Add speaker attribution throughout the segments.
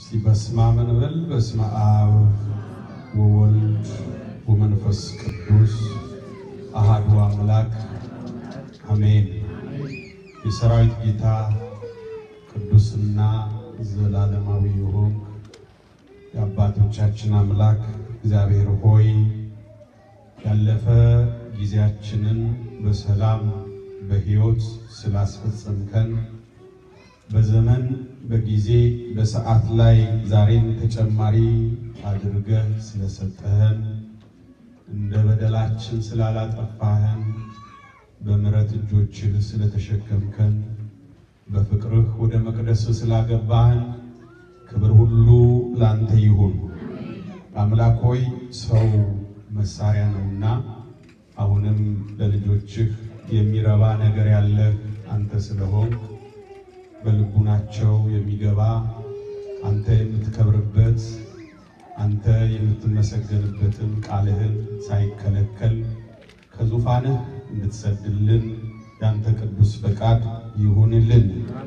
Speaker 1: እስቲ በስመ አብ እንበል። በስመ አብ ወወልድ ወመንፈስ ቅዱስ አሃዱ አምላክ አሜን። የሰራዊት ጌታ ቅዱስና ዘላለማዊ የሆን የአባቶቻችን አምላክ እግዚአብሔር ሆይ ያለፈ ጊዜያችንን በሰላም በሕይወት ስላስፈጸምከን በዘመን በጊዜ በሰዓት ላይ ዛሬን ተጨማሪ አድርገህ ስለሰጠህን እንደ በደላችን ስላላጠፋህን በምሕረት እጆችህ ስለተሸከምከን በፍቅርህ ወደ መቅደስ ስላገባህን ክብር ሁሉ ላንተ ይሁን። አምላክ ሆይ ሰው መሳሪያ ነውና አሁንም ለልጆችህ የሚረባ ነገር ያለህ አንተ ስለሆን በልቡናቸው የሚገባ አንተ የምትከብርበት አንተ የምትመሰገንበትን ቃልህን ሳይከለከል ከዙፋንህ እንድትሰድልን ያንተ ቅዱስ ፈቃድ ይሁንልን።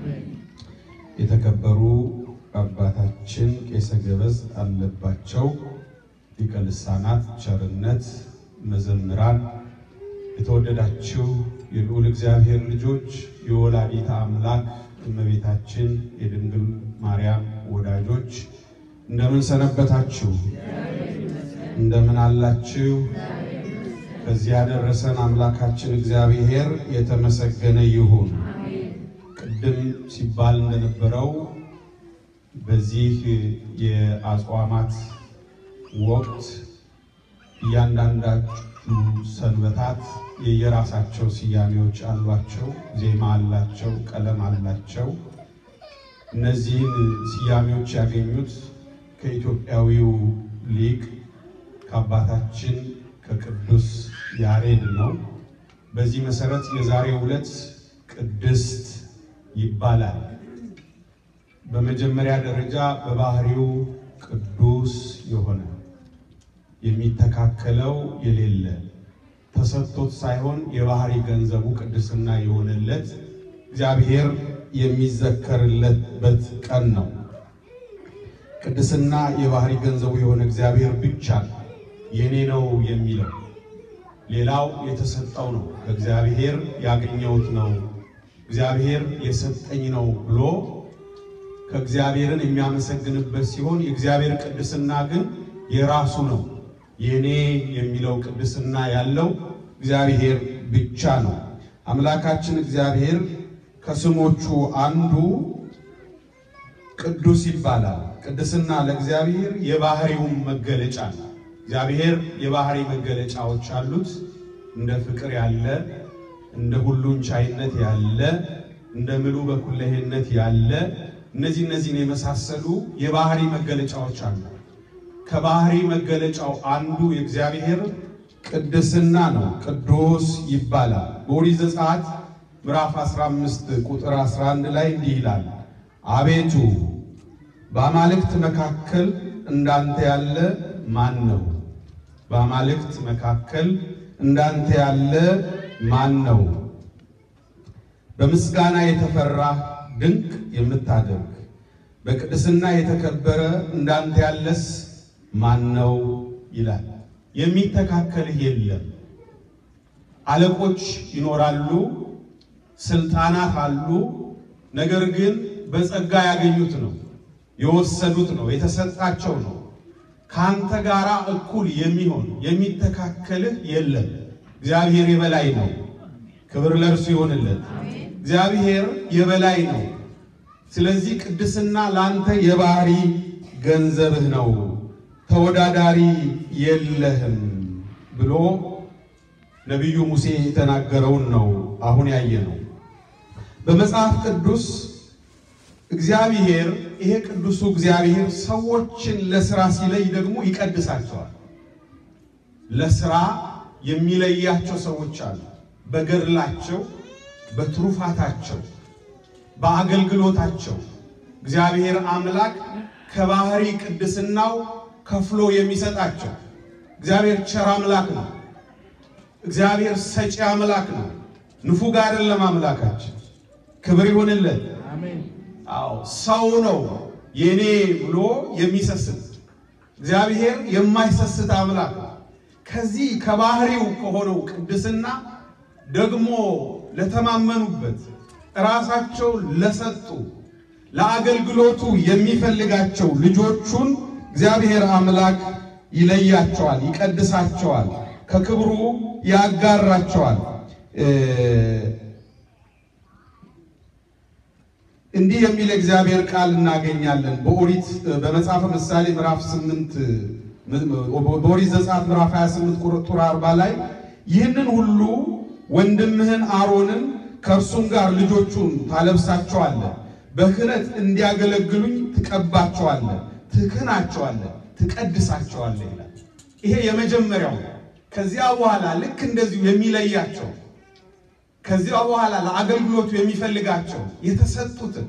Speaker 1: የተከበሩ አባታችን ቄሰ ገበዝ አለባቸው ሊቀ ልሳናት ቸርነት መዘምራን፣ የተወደዳችሁ የልዑል እግዚአብሔር ልጆች፣ የወላዲተ አምላክ እመቤታችን የድንግል ማርያም ወዳጆች እንደምን ሰነበታችሁ? እንደምን አላችሁ? ከዚህ ያደረሰን አምላካችን እግዚአብሔር የተመሰገነ ይሁን። ቅድም ሲባል እንደነበረው በዚህ የአጽዋማት ወቅት እያንዳንዳችሁ ሰንበታት የየራሳቸው ስያሜዎች አሏቸው፣ ዜማ አላቸው፣ ቀለም አላቸው። እነዚህን ስያሜዎች ያገኙት ከኢትዮጵያዊው ሊቅ ከአባታችን ከቅዱስ ያሬድ ነው። በዚህ መሰረት የዛሬው ዕለት ቅድስት ይባላል። በመጀመሪያ ደረጃ በባህሪው ቅዱስ የሆነ የሚተካከለው የሌለ ተሰጥቶት ሳይሆን የባህሪ ገንዘቡ ቅድስና የሆነለት እግዚአብሔር የሚዘከርለበት ቀን ነው። ቅድስና የባህሪ ገንዘቡ የሆነ እግዚአብሔር ብቻ የኔ ነው የሚለው ሌላው የተሰጠው ነው፣ ከእግዚአብሔር ያገኘሁት ነው፣ እግዚአብሔር የሰጠኝ ነው ብሎ ከእግዚአብሔርን የሚያመሰግንበት ሲሆን የእግዚአብሔር ቅድስና ግን የራሱ ነው። የኔ የሚለው ቅድስና ያለው እግዚአብሔር ብቻ ነው። አምላካችን እግዚአብሔር ከስሞቹ አንዱ ቅዱስ ይባላል። ቅድስና ለእግዚአብሔር የባህሪውን መገለጫ ነው። እግዚአብሔር የባህሪ መገለጫዎች አሉት። እንደ ፍቅር ያለ፣ እንደ ሁሉን ቻይነት ያለ፣ እንደ ምሉ በኩለሄነት ያለ እነዚህ እነዚህን የመሳሰሉ የባህሪ መገለጫዎች አሉ። ከባህሪ መገለጫው አንዱ የእግዚአብሔር ቅድስና ነው። ቅዱስ ይባላል። በኦሪት ዘጸአት ምዕራፍ 15 ቁጥር 11 ላይ እንዲህ ይላል፣ አቤቱ በአማልክት መካከል እንዳንተ ያለ ማን ነው? በአማልክት መካከል እንዳንተ ያለ ማን ነው? በምስጋና የተፈራ ድንቅ የምታደርግ በቅድስና የተከበረ እንዳንተ ያለስ ማን ነው ይላል። የሚተካከልህ የለም። አለቆች ይኖራሉ፣ ስልጣናት አሉ። ነገር ግን በጸጋ ያገኙት ነው፣ የወሰዱት ነው፣ የተሰጣቸው ነው። ከአንተ ጋራ እኩል የሚሆን የሚተካከልህ የለም። እግዚአብሔር የበላይ ነው። ክብር ለእርሱ ይሆንለት። እግዚአብሔር የበላይ ነው። ስለዚህ ቅድስና ለአንተ የባህሪ ገንዘብህ ነው፣ ተወዳዳሪ የለህም ብሎ ነቢዩ ሙሴ የተናገረውን ነው አሁን ያየ ነው። በመጽሐፍ ቅዱስ እግዚአብሔር ይሄ ቅዱሱ እግዚአብሔር ሰዎችን ለስራ ሲለይ ደግሞ ይቀድሳቸዋል። ለስራ የሚለያቸው ሰዎች አሉ። በገድላቸው፣ በትሩፋታቸው፣ በአገልግሎታቸው እግዚአብሔር አምላክ ከባህሪ ቅድስናው ከፍሎ የሚሰጣቸው እግዚአብሔር ቸር አምላክ ነው። እግዚአብሔር ሰጪ አምላክ ነው። ንፉግ አይደለም አምላካችን። ክብር ይሁንለት። አዎ ሰው ነው የኔ ብሎ የሚሰስት እግዚአብሔር የማይሰስት አምላክ ነው። ከዚህ ከባህሪው ከሆነው ቅድስና ደግሞ ለተማመኑበት ራሳቸውን ለሰጡ ለአገልግሎቱ የሚፈልጋቸው ልጆቹን እግዚአብሔር አምላክ ይለያቸዋል፣ ይቀድሳቸዋል፣ ከክብሩ ያጋራቸዋል። እንዲህ የሚል እግዚአብሔር ቃል እናገኛለን በኦሪት በመጽሐፈ ምሳሌ ምዕራፍ 8 በኦሪት ዘጸአት ምዕራፍ 28 ቁጥር 40 ላይ ይህንን ሁሉ ወንድምህን አሮንን ከእርሱም ጋር ልጆቹን ታለብሳቸዋለህ፣ በክህነት እንዲያገለግሉኝ ትቀባቸዋለህ፣ ትክህናቸዋለህ፣ ትቀድሳቸዋለህ ይላል። ይሄ የመጀመሪያው። ከዚያ በኋላ ልክ እንደዚሁ የሚለያቸው ከዚያ በኋላ ለአገልግሎቱ የሚፈልጋቸው የተሰጡትን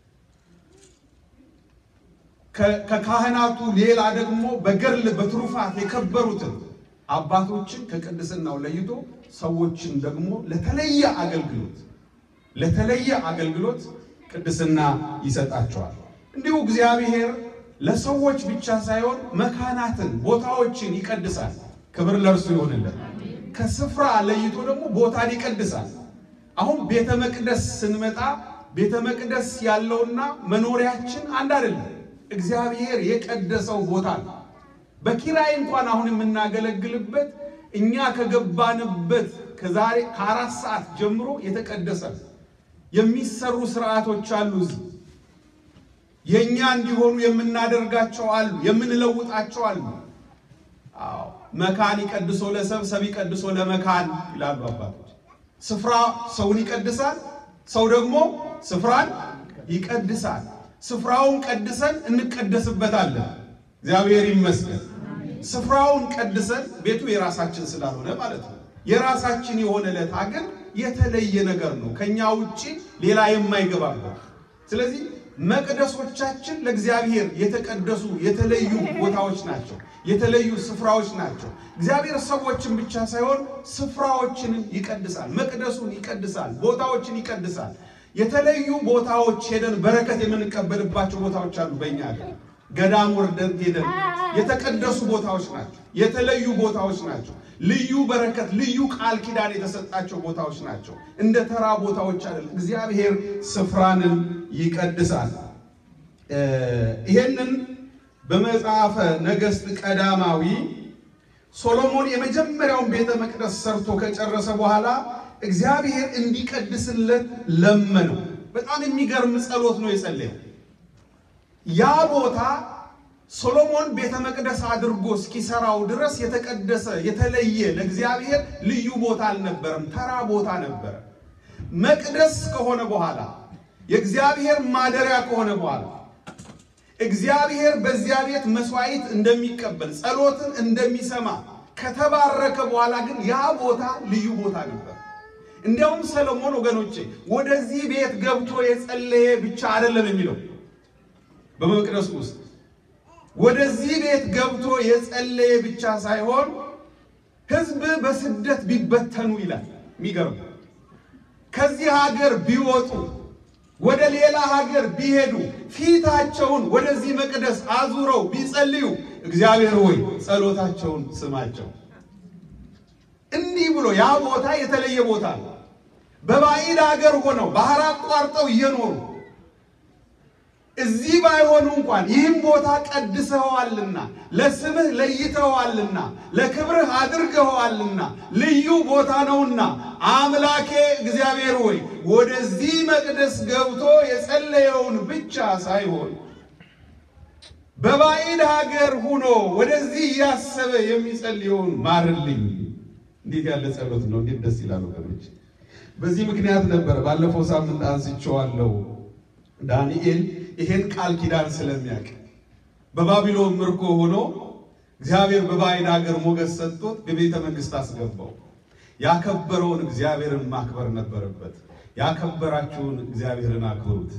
Speaker 1: ከካህናቱ ሌላ ደግሞ በገድል በትሩፋት የከበሩትን አባቶችን ከቅድስናው ለይቶ ሰዎችን ደግሞ ለተለየ አገልግሎት ለተለየ አገልግሎት ቅድስና ይሰጣቸዋል። እንዲሁ እግዚአብሔር ለሰዎች ብቻ ሳይሆን መካናትን ቦታዎችን ይቀድሳል። ክብር ለእርሱ ይሆንልን። ከስፍራ ለይቶ ደግሞ ቦታን ይቀድሳል። አሁን ቤተ መቅደስ ስንመጣ ቤተ መቅደስ ያለውና መኖሪያችን አንድ አይደለም። እግዚአብሔር የቀደሰው ቦታ ነው። በኪራይ እንኳን አሁን የምናገለግልበት እኛ ከገባንበት ከዛሬ ከአራት ሰዓት ጀምሮ የተቀደሰ የሚሰሩ ስርዓቶች አሉ። እዚህ የእኛ እንዲሆኑ የምናደርጋቸው አሉ፣ የምንለውጣቸው አሉ። አዎ መካን ይቀድሶ ለሰብ ሰብ ይቀድሶ ለመካን ይላሉ አባቶች። ስፍራ ሰውን ይቀድሳል፣ ሰው ደግሞ ስፍራን ይቀድሳል። ስፍራውን ቀድሰን እንቀደስበታለን። እግዚአብሔር ይመስገን። ስፍራውን ቀድሰን ቤቱ የራሳችን ስላልሆነ ማለት ነው። የራሳችን የሆነ ለታ ግን የተለየ ነገር ነው፣ ከኛ ውጪ ሌላ የማይገባበት። ስለዚህ መቅደሶቻችን ለእግዚአብሔር የተቀደሱ የተለዩ ቦታዎች ናቸው፣ የተለዩ ስፍራዎች ናቸው። እግዚአብሔር ሰዎችን ብቻ ሳይሆን ስፍራዎችንም ይቀድሳል፣ መቅደሱን ይቀድሳል፣ ቦታዎችን ይቀድሳል። የተለዩ ቦታዎች ሄደን በረከት የምንቀበልባቸው ቦታዎች አሉ። በእኛ ሀገር ገዳም ወርደን ሄደን የተቀደሱ ቦታዎች ናቸው፣ የተለዩ ቦታዎች ናቸው። ልዩ በረከት፣ ልዩ ቃል ኪዳን የተሰጣቸው ቦታዎች ናቸው። እንደ ተራ ቦታዎች አይደለም። እግዚአብሔር ስፍራንን ይቀድሳል። ይሄንን በመጽሐፈ ነገሥት ቀዳማዊ ሶሎሞን የመጀመሪያውን ቤተ መቅደስ ሰርቶ ከጨረሰ በኋላ እግዚአብሔር እንዲቀድስለት ለመነው። በጣም የሚገርም ጸሎት ነው የጸለየው። ያ ቦታ ሶሎሞን ቤተ መቅደስ አድርጎ እስኪሰራው ድረስ የተቀደሰ የተለየ ለእግዚአብሔር ልዩ ቦታ አልነበረም፣ ተራ ቦታ ነበረ። መቅደስ ከሆነ በኋላ የእግዚአብሔር ማደሪያ ከሆነ በኋላ እግዚአብሔር በዚያ ቤት መስዋዕት እንደሚቀበል ጸሎትን እንደሚሰማ ከተባረከ በኋላ ግን ያ ቦታ ልዩ ቦታ ነበር። እንዲያውም ሰሎሞን ወገኖቼ ወደዚህ ቤት ገብቶ የጸለየ ብቻ አይደለም የሚለው በመቅደሱ ውስጥ ወደዚህ ቤት ገብቶ የጸለየ ብቻ ሳይሆን ሕዝብ በስደት ቢበተኑ ይላል። የሚገርም ከዚህ ሀገር ቢወጡ ወደ ሌላ ሀገር ቢሄዱ ፊታቸውን ወደዚህ መቅደስ አዙረው ቢጸልዩ እግዚአብሔር ሆይ ጸሎታቸውን ስማቸው። እንዲህ ብሎ ያ ቦታ የተለየ ቦታ ነው። በባዕድ ሀገር ሆነው ባህር አቋርጠው እየኖሩ እዚህ ባይሆኑ እንኳን ይህም ቦታ ቀድሰኸዋልና ለስምህ ለይተኸዋልና ለክብርህ አድርገኸዋልና ልዩ ቦታ ነውና አምላኬ እግዚአብሔር ሆይ ወደዚህ መቅደስ ገብቶ የጸለየውን ብቻ ሳይሆን በባዕድ ሀገር ሁኖ ወደዚህ እያሰበ የሚጸልየውን ማርልኝ። እንዴት ያለ ጸሎት ነው! እንዴት ደስ ይላል ወገኖች። በዚህ ምክንያት ነበረ ባለፈው ሳምንት አንስቼዋለሁ ዳንኤል ይሄን ቃል ኪዳን ስለሚያውቅ በባቢሎን ምርኮ ሆኖ እግዚአብሔር በባዕድ ሀገር ሞገስ ሰጥቶት በቤተ መንግስት አስገባው። ያከበረውን እግዚአብሔርን ማክበር ነበረበት። ያከበራችሁን እግዚአብሔርን አክብሩት።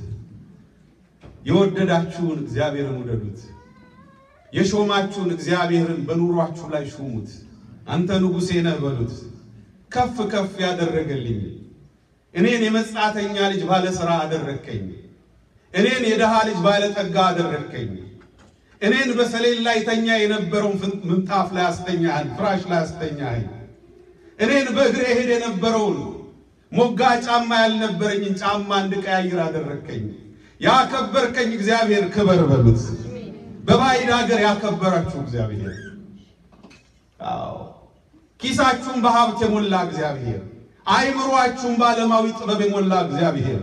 Speaker 1: የወደዳችሁን እግዚአብሔርን ውደዱት። የሾማችሁን እግዚአብሔርን በኑሯችሁ ላይ ሹሙት። አንተ ንጉሴ ነህ በሉት። ከፍ ከፍ ያደረገልኝ እኔን የመጻተኛ ልጅ ባለሥራ አደረግከኝ እኔን የድሃ ልጅ ባለጠጋ አደረግከኝ። እኔን በሰሌን ላይ ተኛ የነበረውን ምንጣፍ ላይ አስተኛኸኝ፣ ፍራሽ ላይ አስተኛኸኝ። እኔን በእግሬ ሄድ የነበረውን ሞጋ ጫማ ያልነበረኝን ጫማ እንድቀያይር አደረግከኝ። ያከበርከኝ እግዚአብሔር ክበር በሉት። በባዕድ ሀገር ያከበራችሁ እግዚአብሔር፣ አዎ ኪሳችሁን በሀብት የሞላ እግዚአብሔር፣ አይምሯችሁን በዓለማዊ ጥበብ የሞላ እግዚአብሔር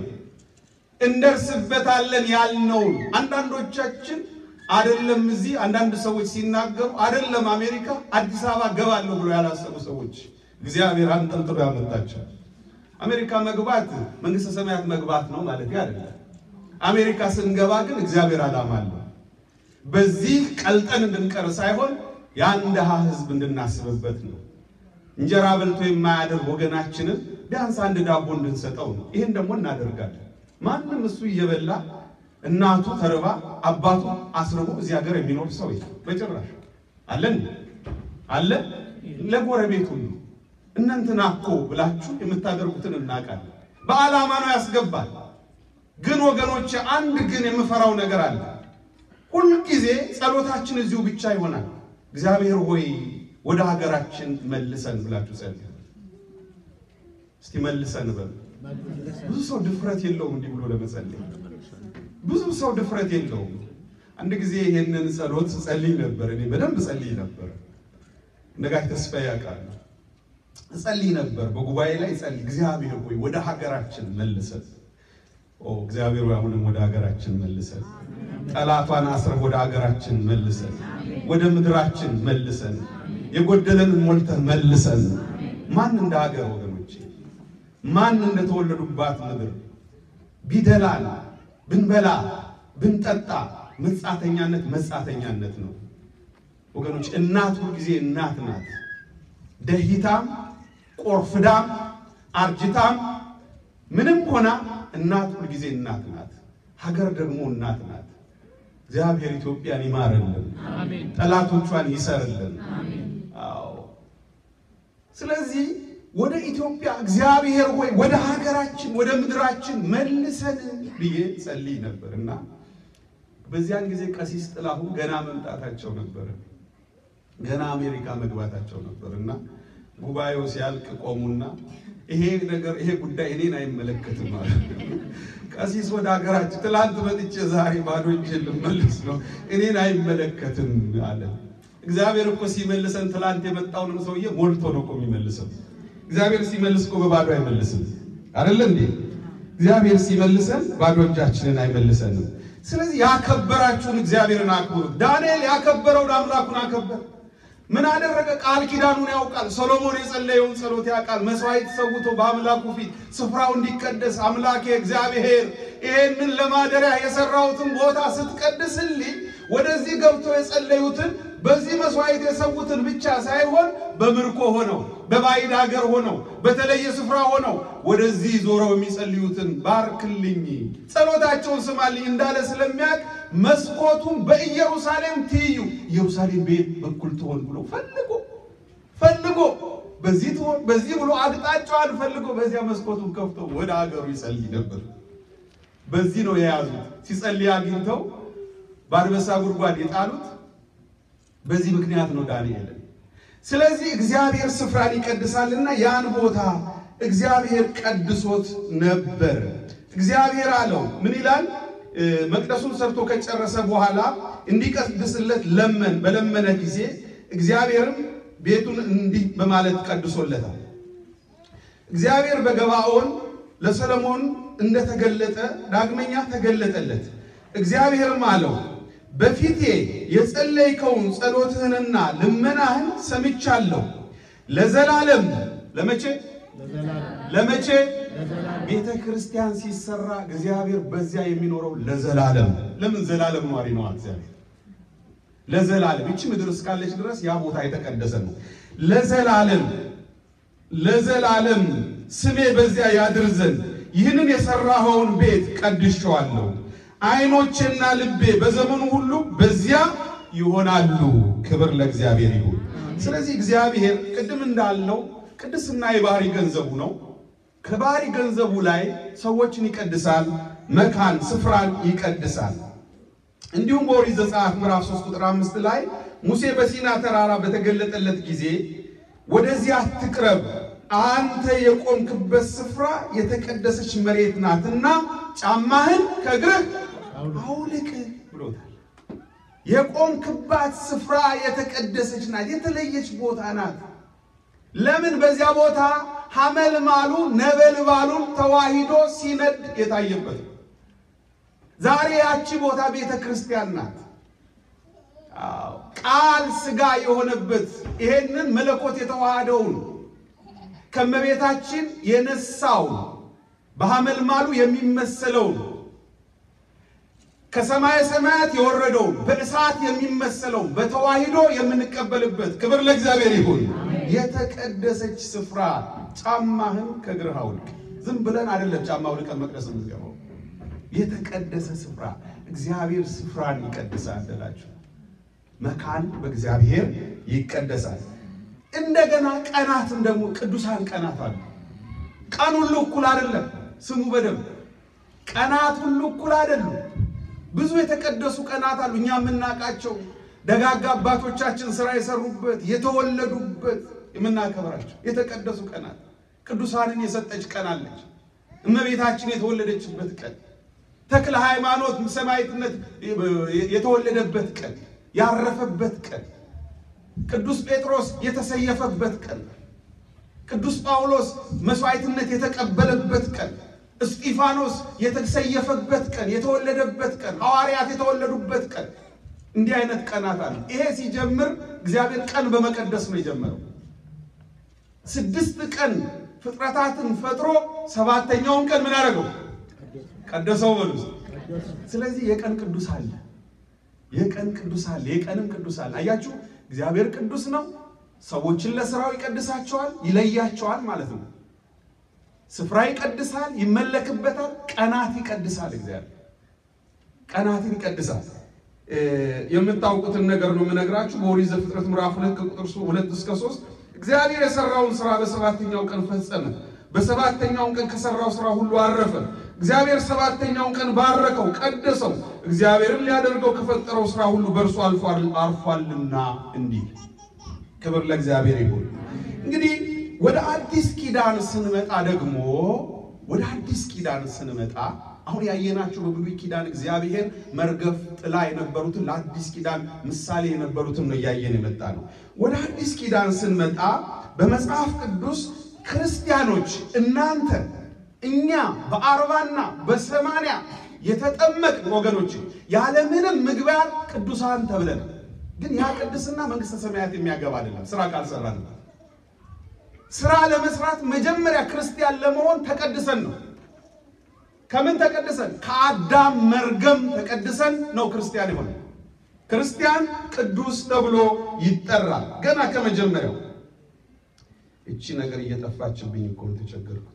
Speaker 1: እንደርስበታለን ያልነውን አንዳንዶቻችን አይደለም እዚህ አንዳንድ ሰዎች ሲናገሩ አይደለም አሜሪካ አዲስ አበባ ገባለሁ ብሎ ያላሰቡ ሰዎች እግዚአብሔር አንጠልጥሎ ያመጣቸው። አሜሪካ መግባት መንግስተ ሰማያት መግባት ነው ማለት አይደለም። አሜሪካ ስንገባ ግን እግዚአብሔር ዓላማ አለው። በዚህ ቀልጠን እንድንቀር ሳይሆን ያን ድሃ ሕዝብ እንድናስብበት ነው። እንጀራ በልቶ የማያደር ወገናችንን ቢያንስ አንድ ዳቦ እንድንሰጠው ነው። ይህን ደግሞ እናደርጋለን። ማንም እሱ እየበላ እናቱ ተርባ አባቱ አስርቦ እዚህ ሀገር የሚኖር ሰው የለም በጭራሽ። አለን አለ ለጎረቤቱ ነው እናንተና እኮ ብላችሁ የምታደርጉትን እናውቃለን። በዓላማ ነው ያስገባል። ግን ወገኖች አንድ ግን የምፈራው ነገር አለ። ሁልጊዜ ጸሎታችን እዚሁ ብቻ ይሆናል። እግዚአብሔር ሆይ ወደ ሀገራችን መልሰን ብላችሁ ጸልዩ። እስቲ መልሰን በሉ። ብዙ ሰው ድፍረት የለውም እንዲህ ብሎ ለመጸለይ ብዙ ሰው ድፍረት የለውም። አንድ ጊዜ ይሄንን ጸሎት ጸልይ ነበር። እኔ በደንብ ጸልይ ነበር። ነጋሽ ተስፋዬ ያውቃል። ጸልይ ነበር፣ በጉባኤ ላይ ጸልይ። እግዚአብሔር ሆይ ወደ ሀገራችን መልሰን። ኦ እግዚአብሔር ሆይ አሁንም ወደ ሀገራችን መልሰን፣ ጠላቷን አስረህ ወደ ሀገራችን መልሰን፣ ወደ ምድራችን መልሰን፣ የጎደለንን ሞልተህ መልሰን። ማን እንደ ሀገር ወገኖቼ፣ ማን እንደተወለዱባት ምድር ቢደላል ብንበላ ብንጠጣ መጻተኛነት መጻተኛነት ነው ወገኖች። እናት ሁልጊዜ እናት ናት። ደሂታም ቆርፍዳም አርጅታም ምንም ሆና እናት ሁልጊዜ እናት ናት። ሀገር ደግሞ እናት ናት። እግዚአብሔር ኢትዮጵያን ይማርልን፣ ጠላቶቿን ይሰርልን። አዎ ስለዚህ ወደ ኢትዮጵያ እግዚአብሔር ሆይ ወደ ሀገራችን ወደ ምድራችን መልሰን ብዬ ጸልይ ነበር እና በዚያን ጊዜ ቀሲስ ጥላሁን ገና መምጣታቸው ነበረ። ገና አሜሪካ መግባታቸው ነበር እና ጉባኤው ሲያልቅ ቆሙና ይሄ ነገር ይሄ ጉዳይ እኔን አይመለከትም አለ። ቀሲስ ወደ ሀገራችን ትላንት መጥቼ ዛሬ ባዶ እጄን ልመለስ ነው፣ እኔን አይመለከትም አለ። እግዚአብሔር እኮ ሲመልሰን ትላንት የመጣውንም ሰውዬ ሞልቶ ነው እኮ የሚመልሰው። እግዚአብሔር ሲመልስ እኮ በባዶ አይመልስም። አይደለ እንዴ? እግዚአብሔር ሲመልሰን ባዶ እጃችንን አይመልሰንም። ስለዚህ ያከበራችሁን እግዚአብሔርን አክብሩት። ዳንኤል ያከበረውን አምላኩን አከበር። ምን አደረገ? ቃል ኪዳኑን ያውቃል። ሰሎሞን የጸለየውን ጸሎት ያውቃል። መስዋዕት ሰውቶ በአምላኩ ፊት ስፍራው እንዲቀደስ አምላኬ እግዚአብሔር ይሄንን ለማደሪያ የሰራሁትን ቦታ ስትቀድስልኝ ወደዚህ ገብቶ የጸለዩትን በዚህ መስዋዕት የሰዉትን ብቻ ሳይሆን በምርኮ ሆነው በባዕድ ሀገር ሆነው በተለየ ስፍራ ሆነው ወደዚህ ዞረው የሚጸልዩትን ባርክልኝ፣ ጸሎታቸውን ስማልኝ እንዳለ ስለሚያውቅ መስኮቱን በኢየሩሳሌም ትይዩ ኢየሩሳሌም ቤት በኩል ትሆን ብሎ ፈልጎ ፈልጎ በዚህ ትሆን በዚህ ብሎ አቅጣጫዋን ፈልጎ በዚያ መስኮቱን ከፍቶ ወደ ሀገሩ ይጸልይ ነበር። በዚህ ነው የያዙት። ሲጸልይ አግኝተው በአንበሳ ጉድጓድ የጣሉት በዚህ ምክንያት ነው ዳንኤልን። ስለዚህ እግዚአብሔር ስፍራን ይቀድሳልና ያን ቦታ እግዚአብሔር ቀድሶት ነበር። እግዚአብሔር አለው ምን ይላል? መቅደሱን ሰርቶ ከጨረሰ በኋላ እንዲቀድስለት ለመን በለመነ ጊዜ እግዚአብሔርም ቤቱን እንዲህ በማለት ቀድሶለታል። እግዚአብሔር በገባኦን ለሰለሞን እንደተገለጠ ዳግመኛ ተገለጠለት። እግዚአብሔርም አለው በፊቴ የጸለይከውን ጸሎትህንና ልመናህን ሰምቻለሁ። ለዘላለም ለመቼ ለመቼ ቤተ ክርስቲያን ሲሰራ እግዚአብሔር በዚያ የሚኖረው ለዘላለም። ለምን ዘላለም ኗሪ ነው እግዚአብሔር ለዘላለም። ይቺ ምድር እስካለች ድረስ ያ ቦታ የተቀደሰ ነው። ለዘላለም ለዘላለም ስሜ በዚያ ያድር ዘንድ ይህንን የሰራኸውን ቤት ቀድሼዋለሁ። ዓይኖቼና ልቤ በዘመኑ ሁሉ በዚያ ይሆናሉ። ክብር ለእግዚአብሔር ይሁን። ስለዚህ እግዚአብሔር ቅድም እንዳልነው ቅድስና የባህሪ ገንዘቡ ነው። ከባህሪ ገንዘቡ ላይ ሰዎችን ይቀድሳል፣ መካን ስፍራን ይቀድሳል። እንዲሁም በኦሪት ዘጸአት ምዕራፍ 3 ቁጥር 5 ላይ ሙሴ በሲና ተራራ በተገለጠለት ጊዜ ወደዚያ አትቅረብ፣ አንተ የቆምክበት ስፍራ የተቀደሰች መሬት ናትና ጫማህን ከእግርህ አውልቅ ብሎታል። የቆምክባት ስፍራ የተቀደሰች ናት፣ የተለየች ቦታ ናት። ለምን? በዚያ ቦታ ሐመልማሉ ነበልባሉን ተዋሂዶ ሲነድ የታየበት ዛሬ ያቺ ቦታ ቤተ ክርስቲያን ናት። ቃል ሥጋ የሆነበት ይሄንን መለኮት የተዋሃደውን ከመቤታችን የነሳውን በሐመልማሉ የሚመሰለውን ከሰማየ ሰማያት የወረደውን በእሳት የሚመሰለውን በተዋሂዶ የምንቀበልበት ክብር ለእግዚአብሔር ይሁን። የተቀደሰች ስፍራ ጫማህን ከእግርህ አውልቅ። ዝም ብለን አይደለም ጫማ አውልቀን መቅደስ የምንገባው። የተቀደሰ ስፍራ እግዚአብሔር ስፍራን ይቀድሳል አላችሁ። መካን በእግዚአብሔር ይቀደሳል። እንደገና ቀናትም ደግሞ ቅዱሳን ቀናት አሉ። ቀን ሁሉ እኩል አይደለም። ስሙ በደንብ ቀናት ሁሉ እኩል አይደሉም። ብዙ የተቀደሱ ቀናት አሉ። እኛ የምናውቃቸው ደጋጋ አባቶቻችን ስራ የሰሩበት የተወለዱበት የምናከብራቸው የተቀደሱ ቀናት ቅዱሳንን የሰጠች ቀን አለች። እመቤታችን የተወለደችበት ቀን፣ ተክለ ሃይማኖት ሰማዕትነት የተወለደበት ቀን፣ ያረፈበት ቀን፣ ቅዱስ ጴጥሮስ የተሰየፈበት ቀን፣ ቅዱስ ጳውሎስ መስዋዕትነት የተቀበለበት ቀን፣ እስጢፋኖስ የተሰየፈበት ቀን፣ የተወለደበት ቀን፣ ሐዋርያት የተወለዱበት ቀን እንዲህ አይነት ቀናት አሉ። ይሄ ሲጀምር እግዚአብሔር ቀን በመቀደስ ነው የጀመረው። ስድስት ቀን ፍጥረታትን ፈጥሮ ሰባተኛውን ቀን ምን አደረገው? ቀደሰው በሉ። ስለዚህ የቀን ቅዱስ አለ፣ የቀን ቅዱስ አለ፣ የቀንም ቅዱስ አለ። አያችሁ፣ እግዚአብሔር ቅዱስ ነው። ሰዎችን ለስራው ይቀድሳቸዋል፣ ይለያቸዋል ማለት ነው። ስፍራ ይቀድሳል፣ ይመለክበታል። ቀናት ይቀድሳል። እግዚአብሔር ቀናትን ይቀድሳል። የምታውቁትን ነገር ነው የምነግራችሁ። በኦሪት ዘፍጥረት ምዕራፍ ሁለት ከቁጥር ሁለት እስከ ሶስት እግዚአብሔር የሰራውን ስራ በሰባተኛው ቀን ፈጸመ። በሰባተኛውን ቀን ከሰራው ስራ ሁሉ አረፈ። እግዚአብሔር ሰባተኛውን ቀን ባረከው፣ ቀደሰው። እግዚአብሔርን ሊያደርገው ከፈጠረው ስራ ሁሉ በእርሱ አርፏልና እንዲህ ክብር ለእግዚአብሔር ይሁን። እንግዲህ ወደ አዲስ ኪዳን ስንመጣ ደግሞ ወደ አዲስ ኪዳን ስንመጣ አሁን ያየናቸው በብሉይ ኪዳን እግዚአብሔር መርገፍ ጥላ የነበሩትን ለአዲስ ኪዳን ምሳሌ የነበሩትን ነው እያየን የመጣ ነው። ወደ አዲስ ኪዳን ስንመጣ በመጽሐፍ ቅዱስ ክርስቲያኖች እናንተ እኛ በአርባና በሰማንያ የተጠመቅን ወገኖች ያለምንም ምግባር ቅዱሳን ተብለን፣ ግን ያ ቅድስና መንግሥተ ሰማያት የሚያገባ አይደለም። ስራ ካልሰራን ስራ ለመስራት መጀመሪያ ክርስቲያን ለመሆን ተቀድሰን ነው። ከምን ተቀድሰን? ከአዳም መርገም ተቀድሰን ነው ክርስቲያን የሆነ። ክርስቲያን ቅዱስ ተብሎ ይጠራል። ገና ከመጀመሪያው እቺ ነገር እየጠፋችብኝ እኮ ነው የተቸገርኩት።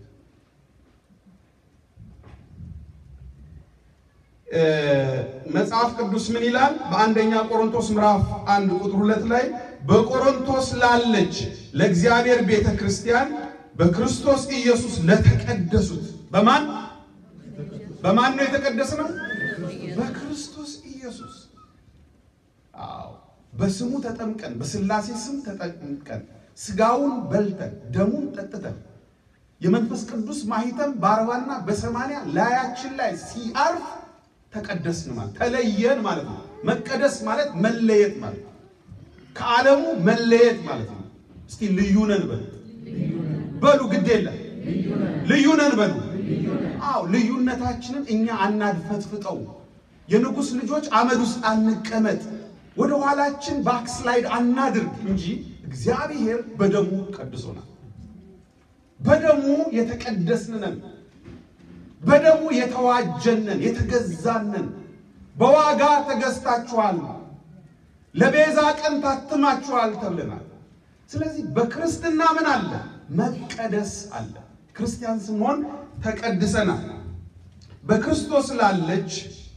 Speaker 1: መጽሐፍ ቅዱስ ምን ይላል? በአንደኛ ቆሮንቶስ ምዕራፍ አንድ ቁጥር ሁለት ላይ በቆሮንቶስ ላለች ለእግዚአብሔር ቤተ ክርስቲያን በክርስቶስ ኢየሱስ ለተቀደሱት በማን በማን ነው የተቀደስነው? በክርስቶስ ኢየሱስ። አዎ በስሙ ተጠምቀን በሥላሴ ስም ተጠምቀን ስጋውን በልተን ደሙን ጠጥተን የመንፈስ ቅዱስ ማህተም በአርባና በሰማንያ ላያችን ላይ ሲአርፍ ተቀደስን ማለት ተለየን ማለት ነው። መቀደስ ማለት መለየት ማለት ነው። ከዓለሙ መለየት ማለት ነው። እስቲ ልዩ ነን በሉ በሉ፣ ግድ የለም ልዩ ነን በሉ። አዎ ልዩነታችንን እኛ አናድፈትፍጠው። የንጉሥ ልጆች አመድ ውስጥ አንቀመጥ፣ ወደ ኋላችን ባክስላይድ አናድርግ እንጂ እግዚአብሔር በደሙ ቀድሶናል። በደሙ የተቀደስንነን፣ በደሙ የተዋጀነን፣ የተገዛነን፣ በዋጋ ተገዝታችኋል፣ ለቤዛ ቀን ታትማችኋል ተብለናል። ስለዚህ በክርስትና ምን አለ? መቀደስ አለ። ክርስቲያን ስንሆን ተቀድሰናል። በክርስቶስ ላለች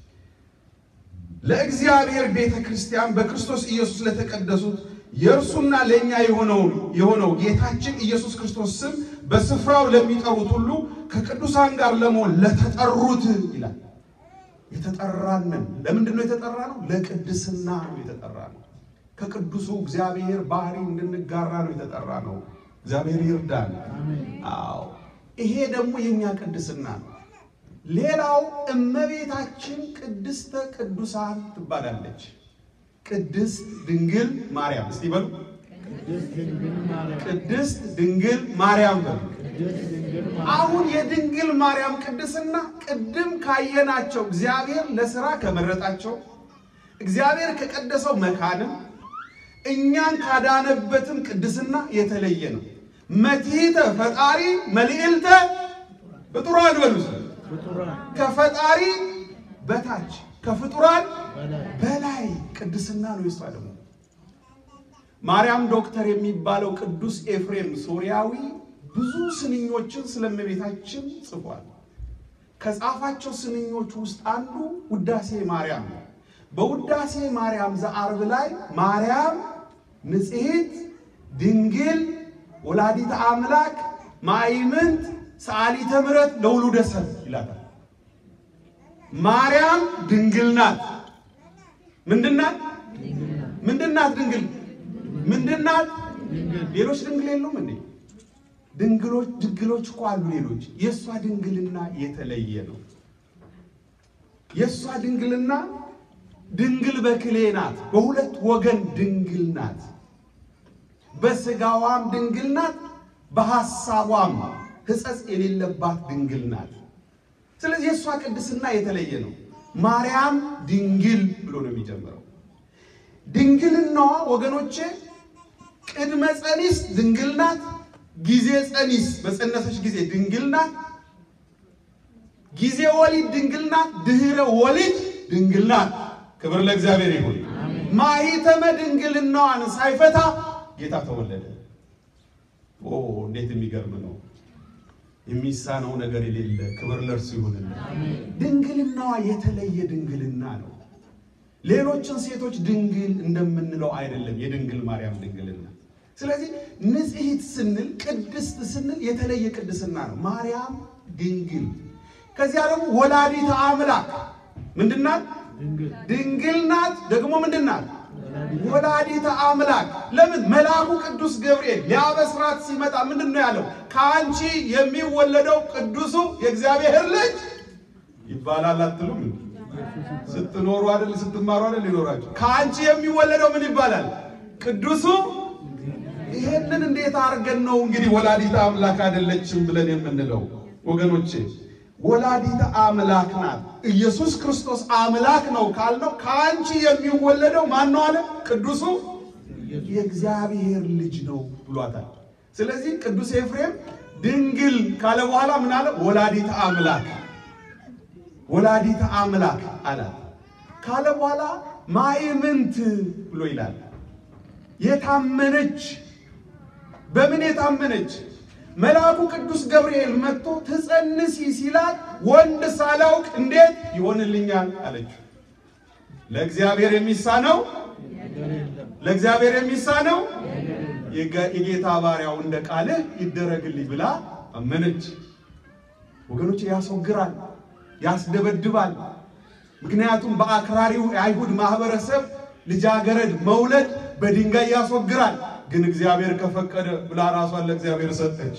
Speaker 1: ለእግዚአብሔር ቤተ ክርስቲያን በክርስቶስ ኢየሱስ ለተቀደሱት የእርሱና ለእኛ የሆነው የሆነው ጌታችን ኢየሱስ ክርስቶስ ስም በስፍራው ለሚጠሩት ሁሉ ከቅዱሳን ጋር ለመሆን ለተጠሩት ይላል። የተጠራንን ለምንድን ነው የተጠራ ነው? ለቅድስና ነው የተጠራ ነው። ከቅዱሱ እግዚአብሔር ባህሪ እንድንጋራ ነው የተጠራ ነው። እግዚአብሔር ይርዳን። አዎ ይሄ ደግሞ የኛ ቅድስና ነው። ሌላው እመቤታችን ቅድስተ ቅዱሳን ትባላለች። ቅድስት ድንግል ማርያም እስቲ በሉ ቅድስት ድንግል ማርያም በሉ። አሁን የድንግል ማርያም ቅድስና ቅድም ካየናቸው እግዚአብሔር ለስራ ከመረጣቸው እግዚአብሔር ከቀደሰው መካንም እኛን ካዳነበትም ቅድስና የተለየ ነው። መትሕተ ፈጣሪ መልዕልተ ፍጡራን በሉ ከፈጣሪ በታች ከፍጡራን በላይ ቅድስና ነው። የሷ ደግሞ ማርያም ዶክተር የሚባለው ቅዱስ ኤፍሬም ሶሪያዊ ብዙ ስንኞችን ስለ እመቤታችን ጽፏል። ከጻፋቸው ስንኞች ውስጥ አንዱ ውዳሴ ማርያም ነው። በውዳሴ ማርያም ዘአርብ ላይ ማርያም ንጽሕት ድንግል ወላዲተ አምላክ ማእምንት ሰዓሊተ ምሕረት ለውሉደ ሰብ ይላታል። ማርያም ድንግል ናት። ምንድናት? ምንድናት? ድንግል ምንድናት? ሌሎች ድንግል የሉም እንዴ? ድንግሎች ድንግሎች እኮ አሉ ሌሎች። የእሷ ድንግልና የተለየ ነው። የእሷ ድንግልና ድንግል በክሌ ናት። በሁለት ወገን ድንግል ናት። በስጋዋም ድንግል ናት፣ በሐሳቧም ሕጸጽ የሌለባት ድንግል ናት። ስለዚህ የእሷ ቅድስና የተለየ ነው። ማርያም ድንግል ብሎ ነው የሚጀምረው። ድንግልናዋ ወገኖቼ ቅድመ ጸኒስ ድንግል ናት። ጊዜ ጸኒስ በጸነሰች ጊዜ ድንግል ናት። ጊዜ ወሊድ ድንግል ናት። ድህረ ወሊድ ድንግል ናት። ክብር ለእግዚአብሔር ይሁን። ማኅተመ ድንግልናዋን ሳይፈታ ጌታ ተወለደ። ኦ እንዴት የሚገርም ነው! የሚሳነው ነገር የሌለ ክብር ለእርሱ ይሁንልን። ድንግልናዋ የተለየ ድንግልና ነው። ሌሎችን ሴቶች ድንግል እንደምንለው አይደለም የድንግል ማርያም ድንግልና። ስለዚህ ንጽሕት ስንል ቅድስት ስንል የተለየ ቅድስና ነው። ማርያም ድንግል። ከዚያ ደግሞ ወላዲተ አምላክ ምንድናት? ድንግል ናት። ደግሞ ምንድናት? ወላዲተ አምላክ። ለምን መልአኩ ቅዱስ ገብርኤል ሊያበስራት ሲመጣ ምንድን ነው ያለው? ከአንቺ የሚወለደው ቅዱሱ የእግዚአብሔር ልጅ ይባላል አትሉም? ስትኖሩ አይደል ስትማሩ አይደል ሊኖራችሁ ከአንቺ የሚወለደው ምን ይባላል? ቅዱሱ። ይሄንን እንዴት አድርገን ነው እንግዲህ ወላዲተ አምላክ አይደለችም ብለን የምንለው ወገኖቼ? ወላዲተ አምላክ ናት። ኢየሱስ ክርስቶስ አምላክ ነው ካልነው ከአንቺ የሚወለደው ማን ነው አለ? ቅዱሱ የእግዚአብሔር ልጅ ነው ብሏታል። ስለዚህ ቅዱስ ኤፍሬም ድንግል ካለ በኋላ ምን አለ? ወላዲተ አምላክ ወላዲተ አምላክ አላት ካለ በኋላ ማእምንት ብሎ ይላል። የታመነች በምን የታመነች? መልአኩ ቅዱስ ገብርኤል መጥቶ ትጸንሲ ሲላት ወንድ ሳላውቅ እንዴት ይሆንልኛል አለችው። ለእግዚአብሔር የሚሳነው ለእግዚአብሔር የሚሳነው የጌታ ባሪያው እንደ ቃልህ ይደረግልኝ ብላ አመነች። ወገኖች ያስወግራል ያስደበድባል። ምክንያቱም በአክራሪው የአይሁድ ማህበረሰብ ልጃገረድ መውለድ በድንጋይ ያስወግራል። ግን እግዚአብሔር ከፈቀደ ብላ ራሷን ለእግዚአብሔር ሰጠች።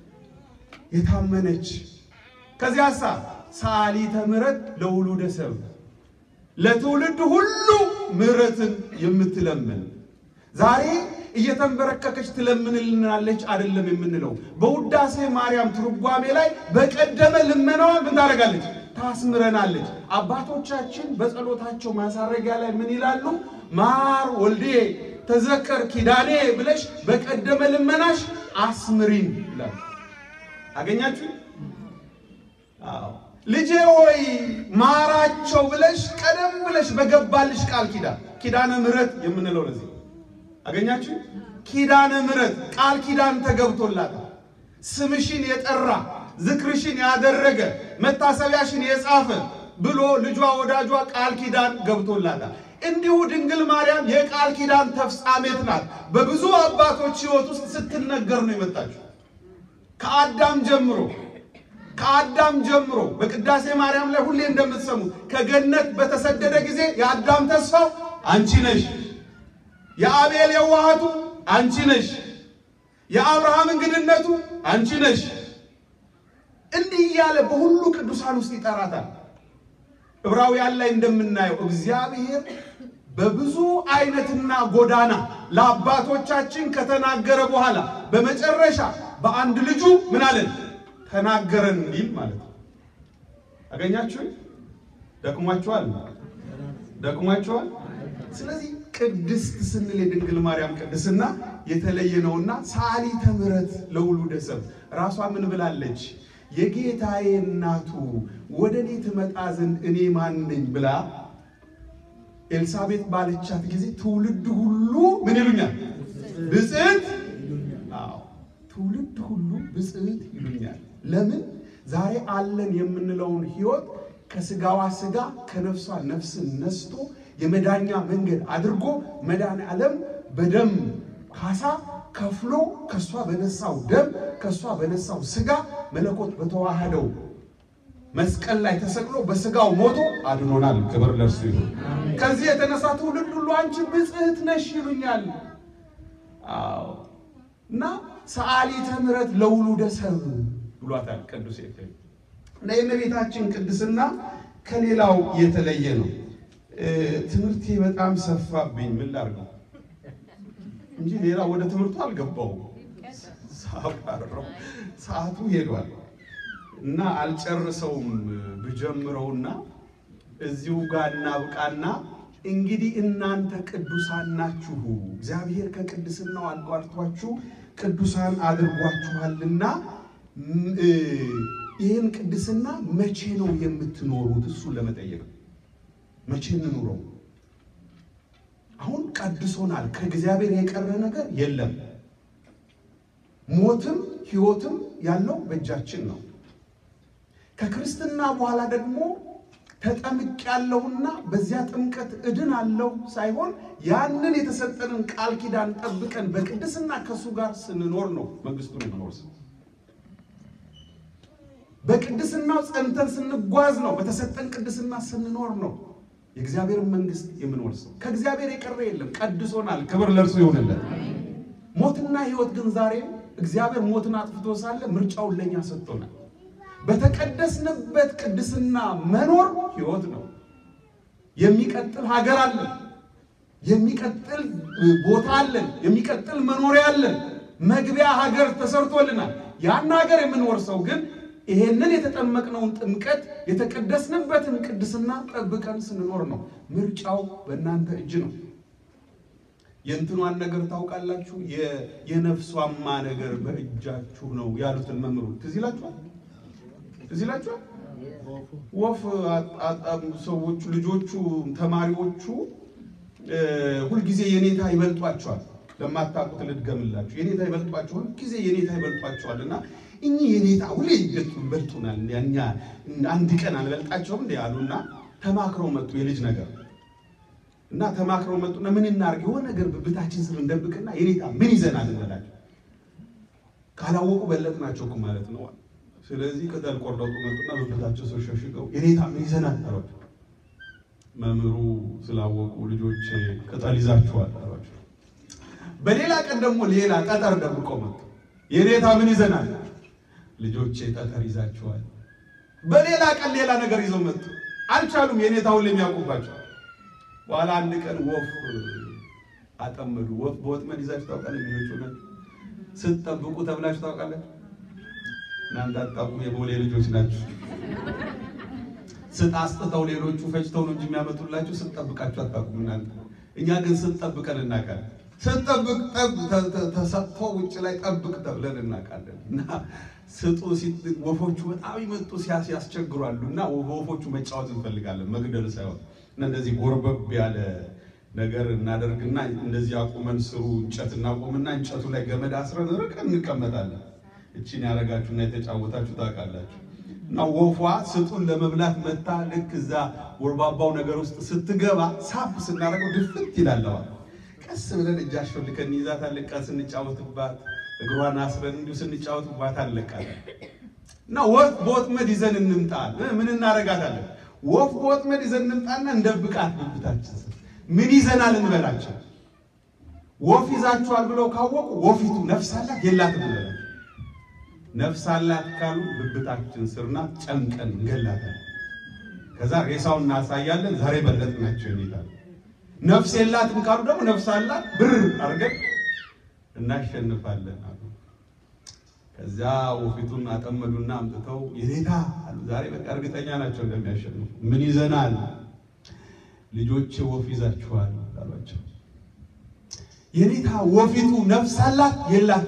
Speaker 1: የታመነች ከዚያ ሳ ሰዓሊተ ምሕረት ለውሉደ ሰብ ለትውልድ ሁሉ ምሕረትን የምትለምን ዛሬ እየተንበረከከች ትለምንልናለች አይደለም የምንለው። በውዳሴ ማርያም ትርጓሜ ላይ በቀደመ ልመናዋ ምን ታደርጋለች? ታስምረናለች። አባቶቻችን በጸሎታቸው ማሳረጊያ ላይ ምን ይላሉ? ማር ወልዴ ተዘከር ኪዳኔ ብለሽ በቀደመ ልመናሽ አስምሪን ይላሉ። አገኛችሁ? አዎ ልጄ ሆይ ማራቸው ብለሽ ቀደም ብለሽ በገባልሽ ቃል ኪዳን ኪዳነ ምሕረት የምንለው ለዚህ አገኛችሁ? ኪዳነ ምሕረት ቃል ኪዳን ተገብቶላታል። ስምሽን የጠራ ዝክርሽን ያደረገ መታሰቢያሽን የጻፈ ብሎ ልጇ ወዳጇ ቃል ኪዳን ገብቶላታል። እንዲሁ ድንግል ማርያም የቃል ኪዳን ተፍጻሜት ናት። በብዙ አባቶች ሕይወት ውስጥ ስትነገር ነው የመጣችው። ከአዳም ጀምሮ ከአዳም ጀምሮ በቅዳሴ ማርያም ላይ ሁሌ እንደምትሰሙት ከገነት በተሰደደ ጊዜ የአዳም ተስፋው አንቺ ነሽ፣ የአቤል የዋሃቱ አንቺ ነሽ፣ የአብርሃም እንግድነቱ አንቺ ነሽ። እንዲህ እያለ በሁሉ ቅዱሳን ውስጥ ይጠራታል። ዕብራውያን ላይ እንደምናየው እግዚአብሔር በብዙ አይነትና ጎዳና ለአባቶቻችን ከተናገረ በኋላ በመጨረሻ በአንድ ልጁ ምን አለን ተናገረን እንዲል ማለት ነው። አገኛችሁ? ደክሟችኋል? ደክሟችኋል? ስለዚህ ቅድስት ስንል የድንግል ማርያም ቅድስና የተለየ ነውና ሰዓሊተ ምሕረት ለውሉደ ሰብእ ራሷ ምን ብላለች? የጌታዬ እናቱ ወደ እኔ ትመጣ ዘንድ እኔ ማን ነኝ ብላ ኤልሳቤጥ ባለቻት ጊዜ ትውልድ ሁሉ ምን ይሉኛል? ብፅዕት። አዎ ትውልድ ሁሉ ብፅዕት ይሉኛል። ለምን? ዛሬ አለን የምንለውን ሕይወት ከስጋዋ ስጋ ከነፍሷ ነፍስን ነስቶ የመዳኛ መንገድ አድርጎ መድኃኔ ዓለም በደም ካሳ ከፍሎ ከእሷ በነሳው ደም ከእሷ በነሳው ስጋ መለኮት በተዋህደው መስቀል ላይ ተሰቅሎ በስጋው ሞቶ አድኖናል። ክብር ለእርሱ ይሁን። ከዚህ የተነሳ ትውልድ ሁሉ አንቺ ብፅዕት ነሽ ይሉኛል። አዎ እና ሰዓሊተ ምሕረት ለውሉደ ሰብእ ብሏታል ቅዱስ ኤፍሬም። እና የእመቤታችን ቅድስና ከሌላው የተለየ ነው። ትምህርቴ በጣም ሰፋብኝ። ምን ላድርገው እንጂ ሌላ ወደ ትምህርቱ አልገባውም። ሳባረው ሰዓቱ ሄዷል እና አልጨርሰውም። ብጀምረውና እዚሁ ጋር እናብቃና እንግዲህ እናንተ ቅዱሳን ናችሁ፣ እግዚአብሔር ከቅድስናው አቋርጧችሁ ቅዱሳን አድርጓችኋልና ይህን ቅድስና መቼ ነው የምትኖሩት? እሱን ለመጠየቅ መቼ እንኑረው? አሁን ቀድሶናል። ከእግዚአብሔር የቀረ ነገር የለም። ሞትም ሕይወትም ያለው በእጃችን ነው። ከክርስትና በኋላ ደግሞ ተጠምቅ ያለውና በዚያ ጥምቀት እድን አለው ሳይሆን ያንን የተሰጠንን ቃል ኪዳን ጠብቀን በቅድስና ከእሱ ጋር ስንኖር ነው መንግስቱን የምንወርሰው። በቅድስናው ጸንተን ስንጓዝ ነው። በተሰጠን ቅድስና ስንኖር ነው የእግዚአብሔርን መንግስት የምንወርሰው። ከእግዚአብሔር የቀረ የለም። ቀድሶናል። ክብር ለእርሱ ይሆንለት። ሞትና ሕይወት ግን ዛሬ እግዚአብሔር ሞትን አጥፍቶ ሳለ ምርጫውን ለእኛ ሰጥቶናል። በተቀደስንበት ቅድስና መኖር ሕይወት ነው። የሚቀጥል ሀገር አለን። የሚቀጥል ቦታ አለን። የሚቀጥል መኖሪያ አለን። መግቢያ ሀገር ተሰርቶልናል። ያን ሀገር የምንወርሰው ግን ይሄንን የተጠመቅነውን ጥምቀት የተቀደስንበትን ቅድስና ጠብቀን ስንኖር ነው። ምርጫው በእናንተ እጅ ነው። የእንትኗን ነገር ታውቃላችሁ። የነፍሷማ ነገር በእጃችሁ ነው ያሉትን መምህሩ ትዝ ይላችኋል። ትዝ ይላችኋል። ወፍ ሰዎቹ ልጆቹ ተማሪዎቹ ሁልጊዜ የኔታ ይበልጧቸዋል። ለማታውቁት ልድገምላችሁ። የኔታ ይበልጧቸዋል። ሁልጊዜ የኔታ ይበልጧቸዋል እና እኚህ የኔታ ሁሌ ይበልጡናል፣ እኛ አንድ ቀን አንበልጣቸውም እንዲ አሉና ተማክረው መጡ። የልጅ ነገር እና ተማክረው መጡና ምን እናድርግ የሆነ ነገር ብብታችን ስር እንደብቅና የኔታ ምን ይዘናል እንበላቸው። ካላወቁ በለጥናቸው እኮ ማለት ነው። ስለዚህ ቅጠል ቆርጠጡ መጡና ብብታቸው ስር ሸሽገው የኔታ ምን ይዘናል አሏቸው። መምህሩ ስላወቁ ልጆች ቅጠል ይዛችኋል አሏቸው። በሌላ ቀን ደግሞ ሌላ ጠጠር ደብቀው መጡ። የኔታ ምን ይዘናል? ልጆቼ ጠጠር ይዛችኋል። በሌላ ቀን ሌላ ነገር ይዘው መጡ። አልቻሉም። የኔታውን የሚያውቁባቸው በኋላ አንድ ቀን ወፍ አጠመዱ። ወፍ በወጥመድ ይዛችሁ ታውቃለች? ልጆች ሆነ ስትጠብቁ ተብላችሁ ታውቃለች? እናንተ አታውቁም። የቦሌ ልጆች ናችሁ። ስጥ አስጥተው ሌሎቹ ፈጭተው ነው እንጂ የሚያመጡላችሁ ስትጠብቃችሁ አታውቁም እናንተ። እኛ ግን ስትጠብቀን እናውቃለን። ስትጠብቅ ተሰጥቶ ውጭ ላይ ጠብቅ ተብለን እናውቃለን። እና ስጡ ወፎቹ በጣም ይመጡ ያስቸግሯሉ። እና ወፎቹ መጫወት እንፈልጋለን መግደል ሳይሆን እና እንደዚህ ጎርበብ ያለ ነገር እናደርግና እንደዚህ አቁመን ስሩ እንጨት እናቁምና እንጨቱ ላይ ገመድ አስረን ርቀን እንቀመጣለን። እቺን ያደረጋችሁና የተጫወታችሁ ታውቃላችሁ። እና ወፏ ስጡን ለመብላት መታ ልክ እዛ ወርባባው ነገር ውስጥ ስትገባ ሳብ ስናደርገው ድፍት ይላለዋል። ቀስ ብለን እጃቸውን ልከን እንይዛታለን። ቀን ስንጫወትባት እግሯን አስረን እንዲሁ ስንጫወትባት አለቃለን። እና ወፍ በወጥመድ ይዘን እንምጣ። ምን እናረጋታለን? ወፍ በወጥመድ ይዘን እንምጣና እንደብቃት ብብታችን ስር ምን ይዘናል እንበላቸው። ወፍ ይዛችኋል ብለው ካወቁ ወፊቱ ነፍስ አላት የላትም እንበላቸው። ነፍስ አላት ካሉ ብብታችን ስር ናት፣ ጨምቀን እንገላታለን። ከዛ ሬሳውን እናሳያለን። ዛሬ በለጥናቸው ይላል። ነፍስ የላትም ካሉ ደግሞ ነፍስ አላት ብር አድርገን እናሸንፋለን አሉ። ከዛ ወፊቱን አጠመዱና አምጥተው የኔታ አሉ። ዛሬ በቃ እርግጠኛ ናቸው እንደሚያሸንፉ። ምን ይዘናል? ልጆቼ ወፍ ይዛችኋል አሏቸው። የኔታ ወፊቱ ነፍስ አላት የላት?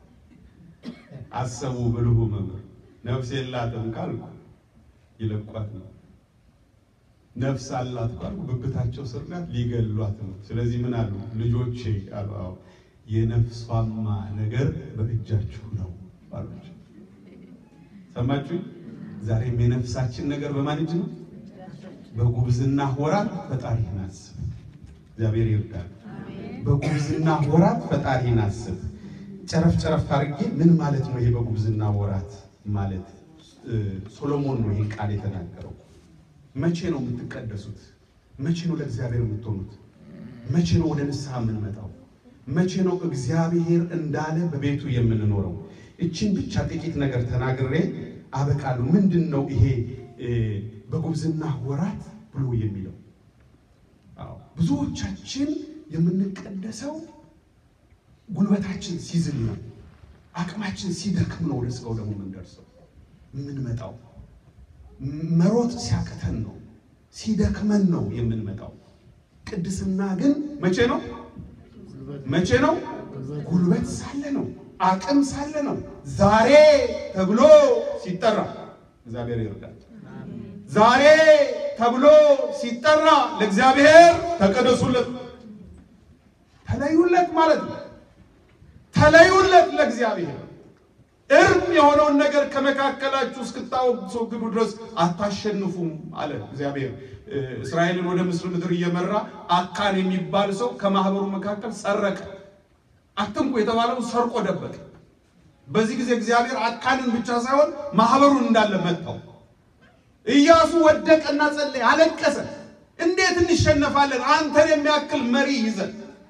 Speaker 1: አሰቡ ብልሁ መምህር። ነፍስ የላትም ካልኩ ይለቋት ነው። ነፍስ አላት ካልኩ ብብታቸው ስር ናት፣ ሊገሏት ነው። ስለዚህ ምን አሉ? ልጆቼ አሉ አዎ የነፍሷማ ነገር በእጃችሁ ነው አሏቸው። ሰማችሁ? ዛሬም የነፍሳችን ነገር በማን እጅ ነው? በጉብዝና ወራት ፈጣሪህን አስብ። እግዚአብሔር ይርዳል። በጉብዝና ወራት ፈጣሪህን አስብ። ጨረፍ ጨረፍ አድርጌ ምን ማለት ነው ይሄ በጉብዝና ወራት ማለት? ሶሎሞን ነው ይህን ቃል የተናገረው። መቼ ነው የምትቀደሱት? መቼ ነው ለእግዚአብሔር የምትሆኑት? መቼ ነው ወደ ንስሐ የምንመጣው? መቼ ነው እግዚአብሔር እንዳለ በቤቱ የምንኖረው? እችን ብቻ ጥቂት ነገር ተናግሬ አበቃለሁ። ምንድን ነው ይሄ በጉብዝና ወራት ብሎ የሚለው? አዎ ብዙዎቻችን የምንቀደሰው ጉልበታችን ሲዝል ነው፣ አቅማችን ሲደክም ነው ወደ ስጋው ደግሞ የምንደርሰው የምንመጣው። መሮጥ ሲያቅተን ነው፣ ሲደክመን ነው የምንመጣው። ቅድስና ግን መቼ ነው? መቼ ነው? ጉልበት ሳለ ነው፣ አቅም ሳለ ነው። ዛሬ ተብሎ ሲጠራ እግዚአብሔር ይርዳል። ዛሬ ተብሎ ሲጠራ ለእግዚአብሔር ተቀደሱለት፣ ተለዩለት ማለት ነው። ተለዩለት ለእግዚአብሔር እርም የሆነውን ነገር ከመካከላችሁ እስክታስወግዱ ድረስ አታሸንፉም አለ እግዚአብሔር። እስራኤልን ወደ ምስር ምድር እየመራ አካን የሚባል ሰው ከማህበሩ መካከል ሰረቀ። አትንኩ የተባለውን ሰርቆ ደበቀ። በዚህ ጊዜ እግዚአብሔር አካንን ብቻ ሳይሆን ማህበሩን እንዳለ መታው። ኢያሱ ወደቀና ጸለየ፣ አለቀሰ። እንዴት እንሸነፋለን? አንተን የሚያክል መሪ ይዘን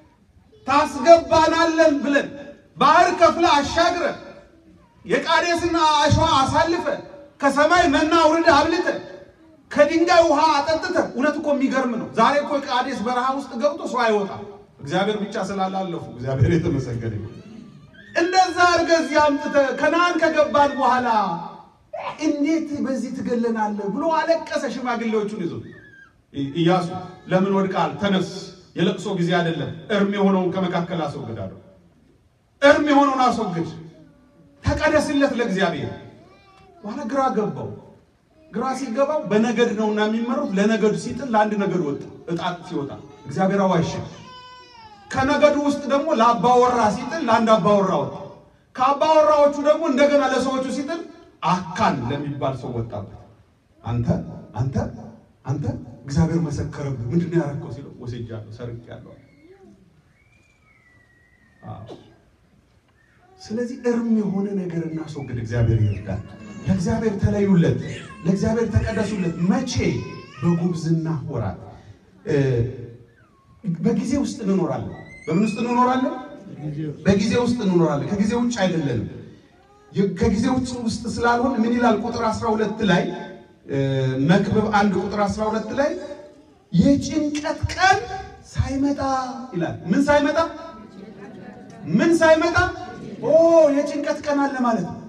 Speaker 1: ታስገባናለን ብለን ባህር ከፍለ አሻግረ የቃዴስና አሸዋ አሳልፈ ከሰማይ መና አውርደ አብልተ ከድንጋይ ውሃ አጠጥተ። እውነት እኮ የሚገርም ነው። ዛሬ እኮ ቃዴስ በረሃ ውስጥ ገብቶ ሰው አይወጣም። እግዚአብሔር ብቻ ስላላለፉ እግዚአብሔር የተመሰገነ ይሁን። እንደዛ አድርገህ እዚህ አምጥተህ ከነዓን ከገባን በኋላ እንዴት በዚህ ትገለናለህ ብሎ አለቀሰ። ሽማግሌዎቹን ይዞ ኢያሱ ለምን ወድቃል? ተነስ፣ የለቅሶ ጊዜ አይደለም። እርም የሆነውን ከመካከል አስወግዳለሁ። እርም የሆነውን አስወግድ፣ ተቀደስለት ለእግዚአብሔር። በኋላ ግራ ገባው። ግራ ሲገባው በነገድ ነውና የሚመሩት ለነገዱ ሲጥል ለአንድ ነገድ ወጣ። እጣ ሲወጣ እግዚአብሔር አዋሸ። ከነገዱ ውስጥ ደግሞ ለአባወራ ሲጥል ለአንድ አባወራ ወጣ። ከአባወራዎቹ ደግሞ እንደገና ለሰዎቹ ሲጥል አካን ለሚባል ሰው ወጣበት። አንተ አንተ አንተ እግዚአብሔር መሰከረብህ። ምንድን ነው ያደረገው ሲለው ወስጃለሁ፣ ሰርቄያለሁ። ስለዚህ እርም የሆነ ነገር እናስወግድ። እግዚአብሔር ይርዳል። ለእግዚአብሔር ተለዩለት፣ ለእግዚአብሔር ተቀደሱለት። መቼ? በጉብዝና ወራት። በጊዜ ውስጥ እንኖራለን። በምን ውስጥ እንኖራለን? በጊዜ ውስጥ እንኖራለን። ከጊዜ ውጭ አይደለንም። ከጊዜ ውጭ ውስጥ ስላልሆን ምን ይላል? ቁጥር 12 ላይ መክብብ አንድ ቁጥር 12 ላይ የጭንቀት ቀን ሳይመጣ ይላል። ምን ሳይመጣ? ምን ሳይመጣ? ኦ የጭንቀት ቀን አለ ማለት ነው።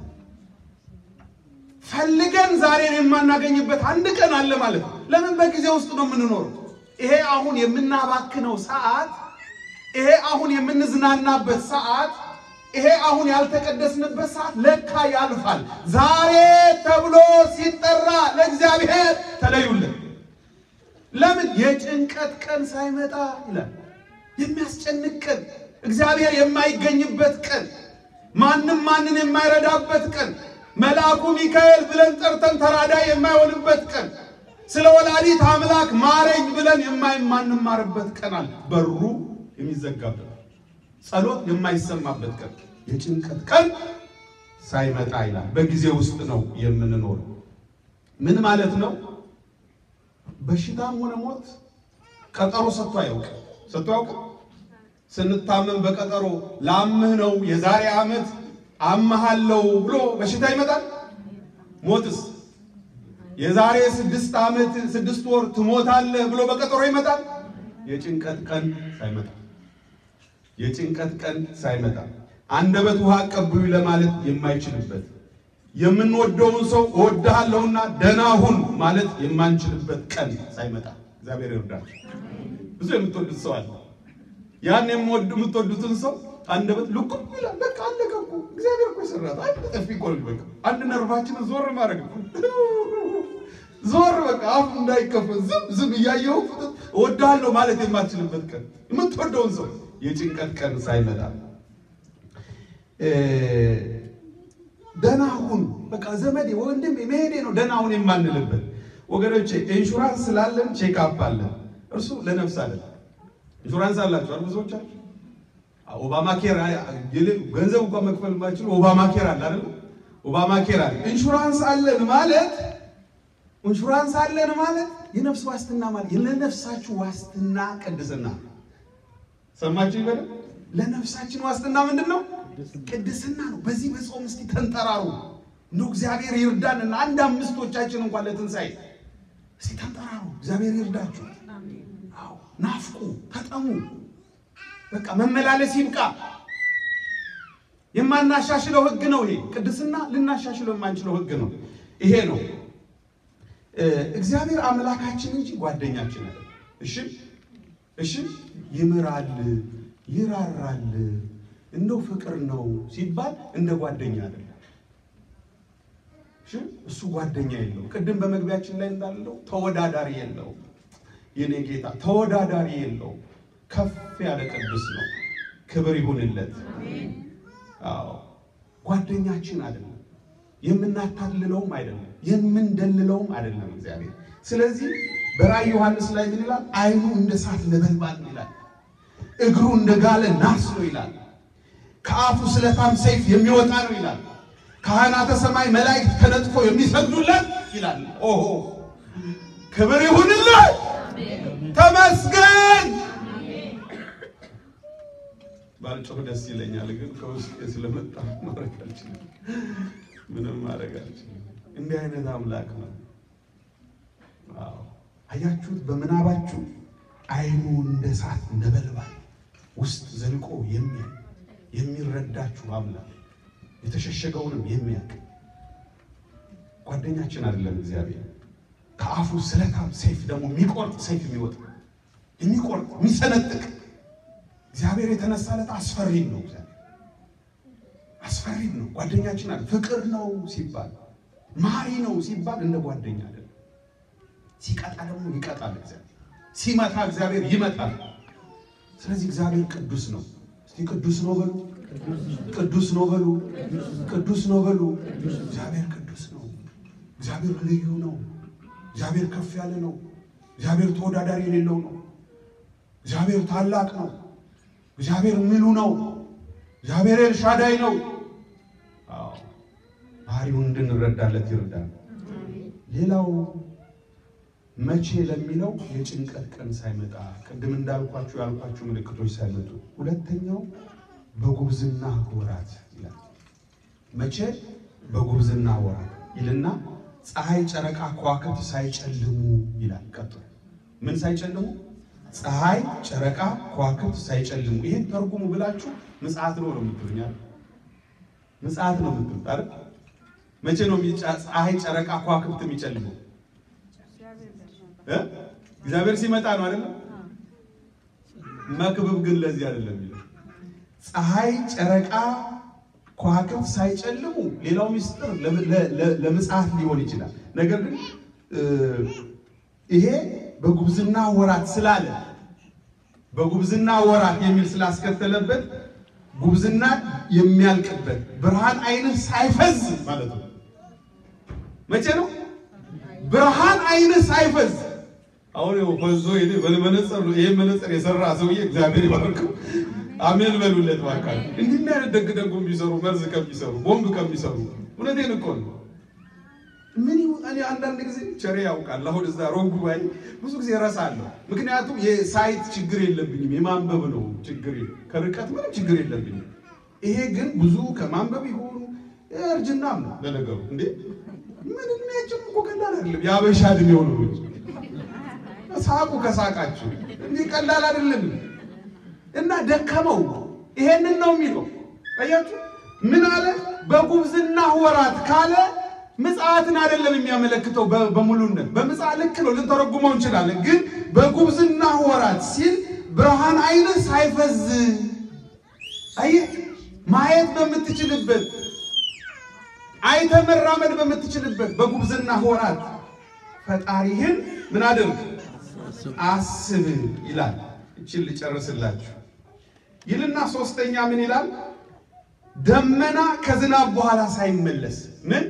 Speaker 1: ፈልገን ዛሬን የማናገኝበት አንድ ቀን አለ ማለት ነው። ለምን? በጊዜ ውስጥ ነው የምንኖረው። ይሄ አሁን የምናባክነው ሰዓት፣ ይሄ አሁን የምንዝናናበት ሰዓት ይሄ አሁን ያልተቀደስንበት ሰዓት ለካ ያልፋል። ዛሬ ተብሎ ሲጠራ ለእግዚአብሔር ተለዩልን። ለምን? የጭንቀት ቀን ሳይመጣ ይላል። የሚያስጨንቅ ቀን፣ እግዚአብሔር የማይገኝበት ቀን፣ ማንም ማንን የማይረዳበት ቀን፣ መልአኩ ሚካኤል ብለን ጠርተን ተራዳይ የማይሆንበት ቀን፣ ስለ ወላዲት አምላክ ማረኝ ብለን የማንማርበት ቀን አለ። በሩ የሚዘጋበት ጸሎት የማይሰማበት ቀን የጭንቀት ቀን ሳይመጣ ይላል። በጊዜ ውስጥ ነው የምንኖረው። ምን ማለት ነው? በሽታም ሆነ ሞት ቀጠሮ ሰጥቶ አያውቅም። ሰጥቶ አያውቅም። ስንታመም በቀጠሮ ላምህ ነው የዛሬ ዓመት አመሃለው ብሎ በሽታ ይመጣል። ሞትስ የዛሬ ስድስት ዓመት ስድስት ወር ትሞታለህ ብሎ በቀጠሮ ይመጣል። የጭንቀት ቀን ሳይመጣ የጭንቀት ቀን ሳይመጣ አንደበት ውሃ አቀብሉ ለማለት የማይችልበት የምንወደውን ሰው እወድሃለሁና ደህና ሁን ማለት የማንችልበት ቀን ሳይመጣ እግዚአብሔር ይርዳል። ብዙ የምትወዱት ሰው አለ። ያን የምትወዱትን ሰው አንደበት ልኩም ይላል። በቃ አለቀ እኮ እግዚአብሔር እኮ የሰራት አንድ ጠፊ እኮ ነው። በቃ አንድ ነርቫችንን ዞር ማድረግ እኮ ዞር በቃ አፍ እንዳይከፈት ዝም ዝም እያየው እወድሃለሁ ማለት የማትችልበት ቀን የምትወደውን ሰው የጭንቀት ቀን ሳይመጣ ደህና ሁን በቃ ዘመዴ ወንድም መሄዴ ነው ደህና ሁን የማንልበት ወገኖቼ፣ ኢንሹራንስ ስላለን ቼክአፕ አለን። እርሱ ለነፍስ አይደለም። ኢንሹራንስ አላችሁ አይደል? ብዙዎቻችሁ ኦባማ ኬር ገንዘብ እንኳን መክፈል የማይችሉ ኦባማ ኬር አለ አይደል? ኦባማ ኬር አለ። ኢንሹራንስ አለን ማለት ኢንሹራንስ አለን ማለት የነፍስ ዋስትና ማለት ለነፍሳችሁ ዋስትና ቅድስና ሰማችሁ ይበል። ለነፍሳችን ዋስትና ምንድን ነው? ቅድስና ነው። በዚህ በጾም እስቲ ተንጠራሩ። እንደው እግዚአብሔር ይርዳንና አንድ አምስቶቻችን እንኳን ለትንሣኤ እስቲ ተንጠራሩ። እግዚአብሔር ይርዳችሁ። አዎ ናፍቁ፣ ተጠሙ። በቃ መመላለስ ይብቃ። የማናሻሽለው ሕግ ነው ይሄ። ቅድስና ልናሻሽለው የማንችለው ሕግ ነው ይሄ ነው። እግዚአብሔር አምላካችን እንጂ ጓደኛችን አይደለም። እሺ እሺ ይምራል፣ ይራራል፣ እንደው ፍቅር ነው ሲባል እንደ ጓደኛ አይደለም። እሺ እሱ ጓደኛ የለው። ቅድም በመግቢያችን ላይ እንዳለው ተወዳዳሪ የለው። የኔ ጌታ ተወዳዳሪ የለው። ከፍ ያለ ቅዱስ ነው። ክብር ይሁንለት። አዎ ጓደኛችን አይደለም። የምናታልለውም አይደለም፣ የምንደልለውም አይደለም እግዚአብሔር። ስለዚህ በራእይ ዮሐንስ ላይ ምን ይላል? ዓይኑ እንደ እሳት ነበልባል ነው ይላል። እግሩ እንደ ጋለ ናስ ነው ይላል። ከአፉ ስለታም ሰይፍ የሚወጣ ነው ይላል። ካህናተ ሰማይ መላእክት ተነጥፎ የሚሰግዱለት ይላል። ኦሆ ክብር ይሁንለት፣ ተመስገን። ባልጮህ ደስ ይለኛል፣ ግን ከውስጥ ስለመጣ ማድረግ አልችልም። ምንም ማድረግ አልችልም። እንዲህ አይነት አምላክ ነው። አዎ አያችሁት? በምናባችሁ ዓይኑ እንደ እሳት ነበልባል ውስጥ ዘልቆ የሚያይ የሚረዳችሁ አምላክ የተሸሸገውንም የሚያውቅ ጓደኛችን አይደለም እግዚአብሔር። ከአፉ ስለታም ሰይፍ ደግሞ የሚቆርጥ ሰይፍ የሚወጣ የሚቆርጥ የሚሰነጥቅ እግዚአብሔር የተነሳለት አስፈሪም ነው። እግዚአብሔር አስፈሪም ነው። ጓደኛችን አለ ፍቅር ነው ሲባል ማሪ ነው ሲባል እንደ ጓደኛ አይደለም። ሲቀጣ ደግሞ ይቀጣል እግዚአብሔር። ሲመታ እግዚአብሔር ይመታል። ስለዚህ እግዚአብሔር ቅዱስ ነው። እስቲ ቅዱስ ነው በሉ፣ ቅዱስ ነው በሉ፣ ቅዱስ ነው በሉ። እግዚአብሔር ቅዱስ ነው። እግዚአብሔር ልዩ ነው። እግዚአብሔር ከፍ ያለ ነው። እግዚአብሔር ተወዳዳሪ የሌለው ነው። እግዚአብሔር ታላቅ ነው። እግዚአብሔር ምሉ ነው። እግዚአብሔር ኤልሻዳይ ነው። አዎ ባህሪውን እንድንረዳለት ይርዳል። ሌላው መቼ ለሚለው የጭንቀት ቀን ሳይመጣ ቅድም እንዳልኳችሁ ያልኳችሁ ምልክቶች ሳይመጡ፣ ሁለተኛው በጉብዝና ወራት ይላል። መቼ በጉብዝና ወራት ይልና ፀሐይ፣ ጨረቃ፣ ከዋክብት ሳይጨልሙ ይላል። ቀጥሎ ምን ሳይጨልሙ? ፀሐይ፣ ጨረቃ፣ ከዋክብት ሳይጨልሙ። ይሄን ተርጉሙ ብላችሁ ምጽአት ነው ነው የምትሉኝ አይደል? ምጽአት ነው የምትሉት አይደል? መቼ ነው ፀሐይ፣ ጨረቃ፣ ከዋክብት የሚጨልመው? እግዚአብሔር ሲመጣ ነው አይደለም። መክብብ ግን ለዚህ አይደለም የሚለው ፀሐይ ጨረቃ ከዋክብት ሳይጨልሙ። ሌላው ምስጢር ለምጽአት ሊሆን ይችላል። ነገር ግን ይሄ በጉብዝና ወራት ስላለ በጉብዝና ወራት የሚል ስላስከተለበት ጉብዝና የሚያልቅበት ብርሃን አይንህ ሳይፈዝ ማለት ነው። መቼ ነው ብርሃን አይንህ ሳይፈዝ? አሁን ፈዞ ይሄ በመነጽር ነው። ይሄ መነጽር የሰራ ሰውዬ እግዚአብሔር ይባርከው። አሜን በሉለት እባካችሁ። እንዲህ አይነት ደግ ደጉ የሚሰሩ መርዝ ከሚሰሩ ቦምብ ከሚሰሩ እውነቴን እኮ ነው። ምን ይሁን እኔ አንዳንድ ጊዜ ቸሬ ያውቃል። አሁን እዛ ሮም ጉባኤ ብዙ ጊዜ እረሳለሁ። ምክንያቱም የሳይት ችግር የለብኝም፣ የማንበብ ነው ችግር። ከርቀት ምንም ችግር የለብኝም። ይሄ ግን ብዙ ከማንበብ ይሆኑ እርጅናም ነው ለነገሩ። እንዴ ምን እድሜያችን እኮ ቀላል አይደለም። የአበሻ እድሜ ሆኑ ሳቁ ከሳቃችሁ እንዲህ ቀላል አይደለም። እና ደከመው። ይሄንን ነው የሚለው አያችሁ። ምን አለ? በጉብዝና ወራት ካለ ምጽአትን አይደለም የሚያመለክተው በሙሉነት። በምጽአት ልክ ነው ልንተረጉመው እንችላለን። ግን በጉብዝና ወራት ሲል ብርሃን አይንህ ሳይፈዝ አየህ፣ ማየት በምትችልበት አይተ መራመድ በምትችልበት በጉብዝና ወራት ፈጣሪህን ምን አድርግ አስብ ይላል። እችን ልጨርስላችሁ ይልና ሶስተኛ ምን ይላል? ደመና ከዝናብ በኋላ ሳይመለስ ምን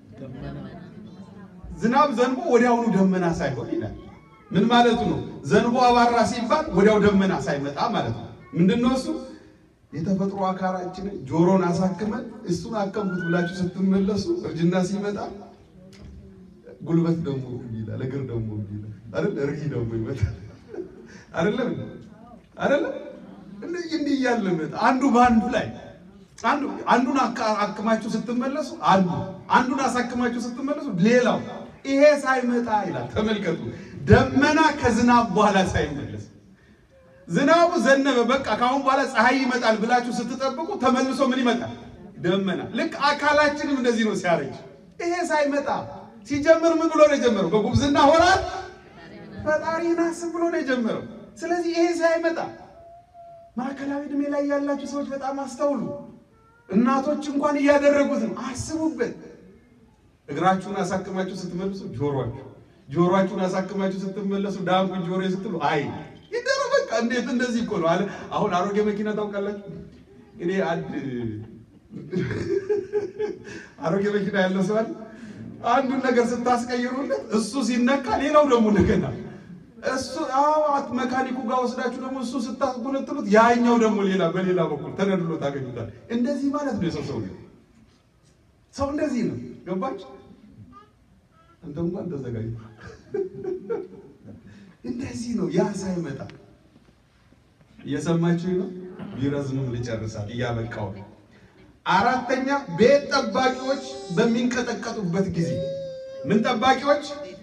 Speaker 1: ዝናብ ዘንቦ ወዲያውኑ ደመና ሳይሆን ይላል። ምን ማለቱ ነው? ዘንቦ አባራ ሲባል ወዲያው ደመና ሳይመጣ ማለት ነው። ምንድነው እሱ? የተፈጥሮ አካላችንን ጆሮን አሳክመን እሱን አከምኩት ብላችሁ ስትመለሱ እርጅና ሲመጣ ጉልበት ደግሞ ይላል፣ እግር ደግሞ ይላል አይደል? ርሂ ደግሞ ይመጣል አይደለም አይደለም? እንዲህ እንዲህ እያለ አንዱ በአንዱ ላይ አንዱ አንዱን አክማችሁ ስትመለሱ አንዱ አንዱን አሳክማችሁ ስትመለሱ ሌላው ይሄ ሳይመጣ ይላል። ተመልከቱ፣ ደመና ከዝናብ በኋላ ሳይመለስ ዝናቡ ዘነበ፣ በቃ ካሁን በኋላ ፀሐይ ይመጣል ብላችሁ ስትጠብቁ ተመልሶ ምን ይመጣል? ደመና። ልክ አካላችንም እንደዚህ ነው ሲያረጅ። ይሄ ሳይመጣ ሲጀምር ምን ብሎ ነው የጀመረው? በጉብዝና ወራት ፈጣሪን አስብ ብሎ ነው የጀመረው። ስለዚህ ይሄ ሳይመጣ ማዕከላዊ ዕድሜ ላይ ያላችሁ ሰዎች በጣም አስተውሉ። እናቶች እንኳን እያደረጉት ነው። አስቡበት። እግራችሁን አሳክማችሁ ስትመልሱ ጆሮአችሁ፣ ጆሮአችሁን አሳክማችሁ ስትመለሱ ዳንኩ ጆሮ ስትሉ አይ ይደረ በቃ እንዴት እንደዚህ እኮ ነው አለ። አሁን አሮጌ መኪና ታውቃላችሁ? እኔ አንድ አሮጌ መኪና ያለው ሰው አለ። አንዱን ነገር ስታስቀይሩለት እሱ ሲነካ ሌላው ደግሞ እንደገና እሱ አዋት መካኒኩ ጋር ወስዳችሁ ደግሞ እሱ ስታስጎነጥሉት ያኛው ደግሞ ሌላ በሌላ በኩል ተነድሎ ታገኙታል። እንደዚህ ማለት ነው የሰው ሰው ሰው እንደዚህ ነው። ገባች? አንተ እንኳን ተዘጋጅ። እንደዚህ ነው። ያ ሳይመጣ እየሰማችሁ ነው። ቢረዝምም ልጨርሳል እያበቃው። አራተኛ ቤት ጠባቂዎች በሚንቀጠቀጡበት ጊዜ ምን ጠባቂዎች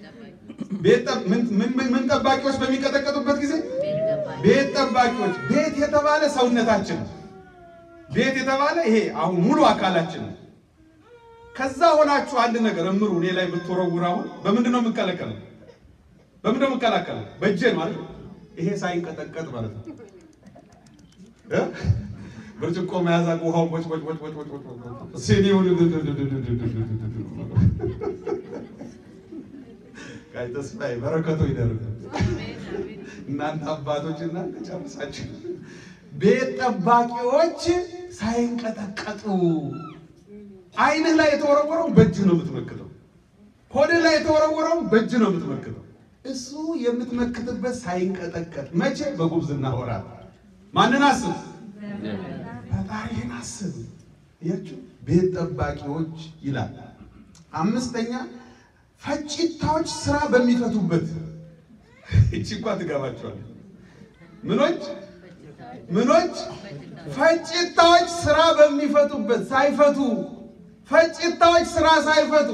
Speaker 1: ምን ጠባቂዎች በሚንቀጠቀጡበት ጊዜ ቤት ጠባቂዎች። ቤት የተባለ ሰውነታችን ነው። ቤት የተባለ ይሄ አሁን ሙሉ አካላችን ነው። ከዛ ሆናችሁ አንድ ነገር እምሩ እኔ ላይ ብትወረውር አሁን በምንድን ነው የምከለከለው? በምንድን ነው የምከላከለው? በእጄ ማለት ነው። ይሄ ሳይንቀጠቀጥ ማለት ነው። ብርጭቆ መያዝ ውሃው ቦጭ ቦጭ ቦጭ ቦጭ ቦጭ ቦጭ ሲኒውን ጋይ ተስፋዬ በረከቶ ይደርግ እናንተ አባቶች እናንተ ጨርሳችሁ ቤት ጠባቂዎች ሳይንቀጠቀጡ ዓይንህ ላይ የተወረወረው በእጅ ነው የምትመክተው። ሆድህ ላይ የተወረወረው በእጅ ነው የምትመክተው። እሱ የምትመክትበት ሳይንቀጠቀጥ መቼ? በጉብዝና ወራት። ማንን አስብ? ፈጣሪህን አስብ። ያችሁ ቤት ጠባቂዎች ይላል። አምስተኛ ፈጭታዎች ስራ በሚፈቱበት እቺ እንኳ ትገባቸዋል። ምኖች ምኖች ፈጭታዎች ስራ በሚፈቱበት ሳይፈቱ ፈጭታዎች ስራ ሳይፈቱ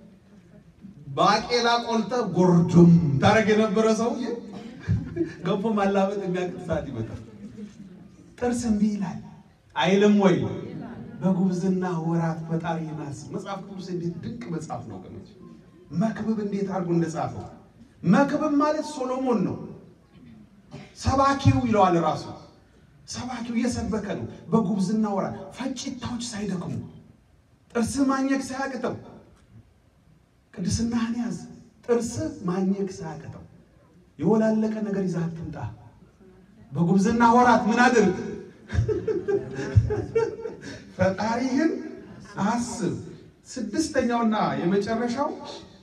Speaker 1: ባቄላ ቆልተ ጎርዶም ታረግ የነበረ ሰውዬ ገንፎ ማላበጥ የሚያቅት ሰዓት ይመጣል። ጥርስ እምቢ ይላል አይልም ወይ? በጉብዝና ወራት ፈጣሪህን አስብ። መጽሐፍ ቅዱስ እንዴት ድንቅ መጽሐፍ ነው ወገኖች! መክብብ እንዴት አድርጎ እንደጻፈው መክብብ ማለት ሶሎሞን ነው። ሰባኪው ይለዋል ራሱ ሰባኪው እየሰበከ ነው። በጉብዝና ወራት ፈጭታዎች ሳይደክሙ ጥርስ ማኘክ ሳያቅተው ቅድስናህን ያዝ። ጥርስ ማኘክ ሳያቅተው የወላለቀ ነገር ይዘህ አትምጣ። በጉብዝና ወራት ምን አድርግ? ፈጣሪህን አስብ። ስድስተኛውና የመጨረሻው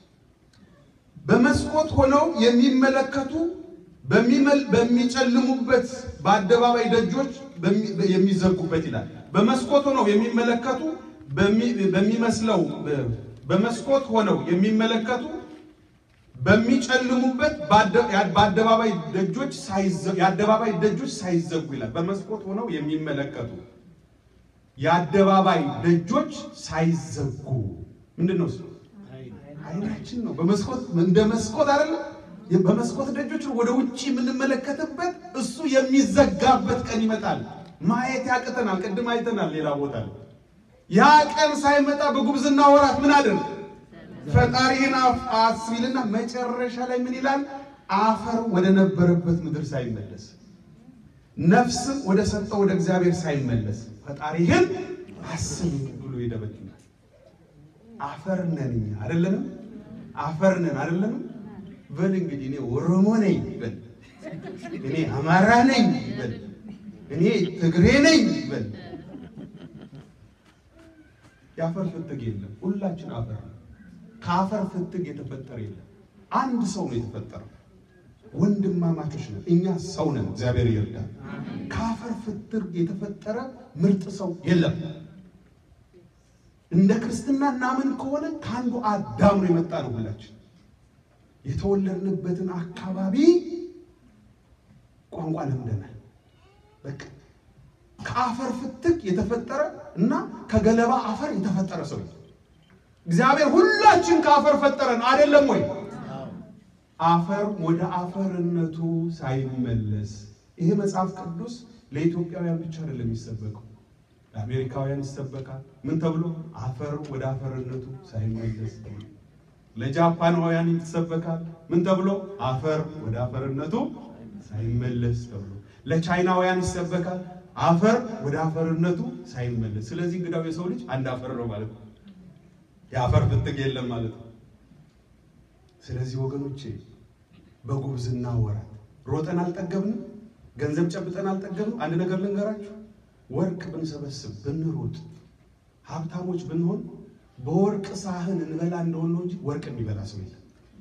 Speaker 1: በመስኮት ሆነው የሚመለከቱ በሚጨልሙበት በአደባባይ ደጆች የሚዘጉበት ይላል። በመስኮት ሆነው የሚመለከቱ በሚመስለው በመስኮት ሆነው የሚመለከቱ በሚጨልሙበት በአደባባይ ደጆች የአደባባይ ደጆች ሳይዘጉ ይላል። በመስኮት ሆነው የሚመለከቱ የአደባባይ ደጆች ሳይዘጉ ምንድን ነው? አይናችን ነው። በመስኮት እንደ መስኮት አይደለም። በመስኮት ደጆች ወደ ውጭ የምንመለከትበት እሱ የሚዘጋበት ቀን ይመጣል። ማየት ያቅተናል። ቅድም አይተናል ሌላ ቦታ ያ ቀን ሳይመጣ በጉብዝና ወራት ምን አድርግ ፈጣሪህን አስቢልና መጨረሻ ላይ ምን ይላል? አፈር ወደ ነበረበት ምድር ሳይመለስ ነፍስም ወደ ሰጠው ወደ እግዚአብሔር ሳይመለስ ፈጣሪህን አስብ ብሎ ይደበድናል። አፈር ነን እኛ አይደለንም? አፈር ነን አይደለንም? በል እንግዲህ እኔ ኦሮሞ ነኝ በል፣ እኔ አማራ ነኝ በል፣ እኔ ትግሬ ነኝ በል። የአፈር ፍትግ የለም። ሁላችን አፈር ነው። ከአፈር ፍትግ የተፈጠረ የለም። አንድ ሰው ነው የተፈጠረው። ወንድማማቾች ነው። እኛ ሰው ነን። እግዚአብሔር ይርዳል። ከአፈር ፍትግ የተፈጠረ ምርጥ ሰው የለም። እንደ ክርስትና እናምን ከሆነ ከአንዱ አዳም ነው የመጣ ነው። ሁላችን የተወለድንበትን አካባቢ ቋንቋ ለምደናል። በቃ ከአፈር ፍትግ የተፈጠረ እና ከገለባ አፈር የተፈጠረ ሰው እግዚአብሔር ሁላችን ከአፈር ፈጠረን አይደለም ወይ? አፈር ወደ አፈርነቱ ሳይመለስ ይሄ መጽሐፍ ቅዱስ ለኢትዮጵያውያን ብቻ አይደለም የሚሰበከው፣ ለአሜሪካውያን ይሰበካል። ምን ተብሎ? አፈር ወደ አፈርነቱ ሳይመለስ። ለጃፓናውያን ይሰበካል። ምን ተብሎ? አፈር ወደ አፈርነቱ ሳይመለስ ተብሎ። ለቻይናውያን ይሰበካል። አፈር ወደ አፈርነቱ ሳይመለስ። ስለዚህ እንግዳው የሰው ልጅ አንድ አፈር ነው ማለት ነው። የአፈር ፍትግ የለም ማለት ነው። ስለዚህ ወገኖቼ በጉብዝና ወራት ሮጠን አልጠገብንም፣ ገንዘብ ጨብጠን አልጠገብንም። አንድ ነገር ልንገራችሁ፣ ወርቅ ብንሰበስብ ብንሮጥ፣ ሀብታሞች ብንሆን በወርቅ ሳህን እንበላ እንደሆን ነው እንጂ ወርቅ የሚበላ ሰው የለም።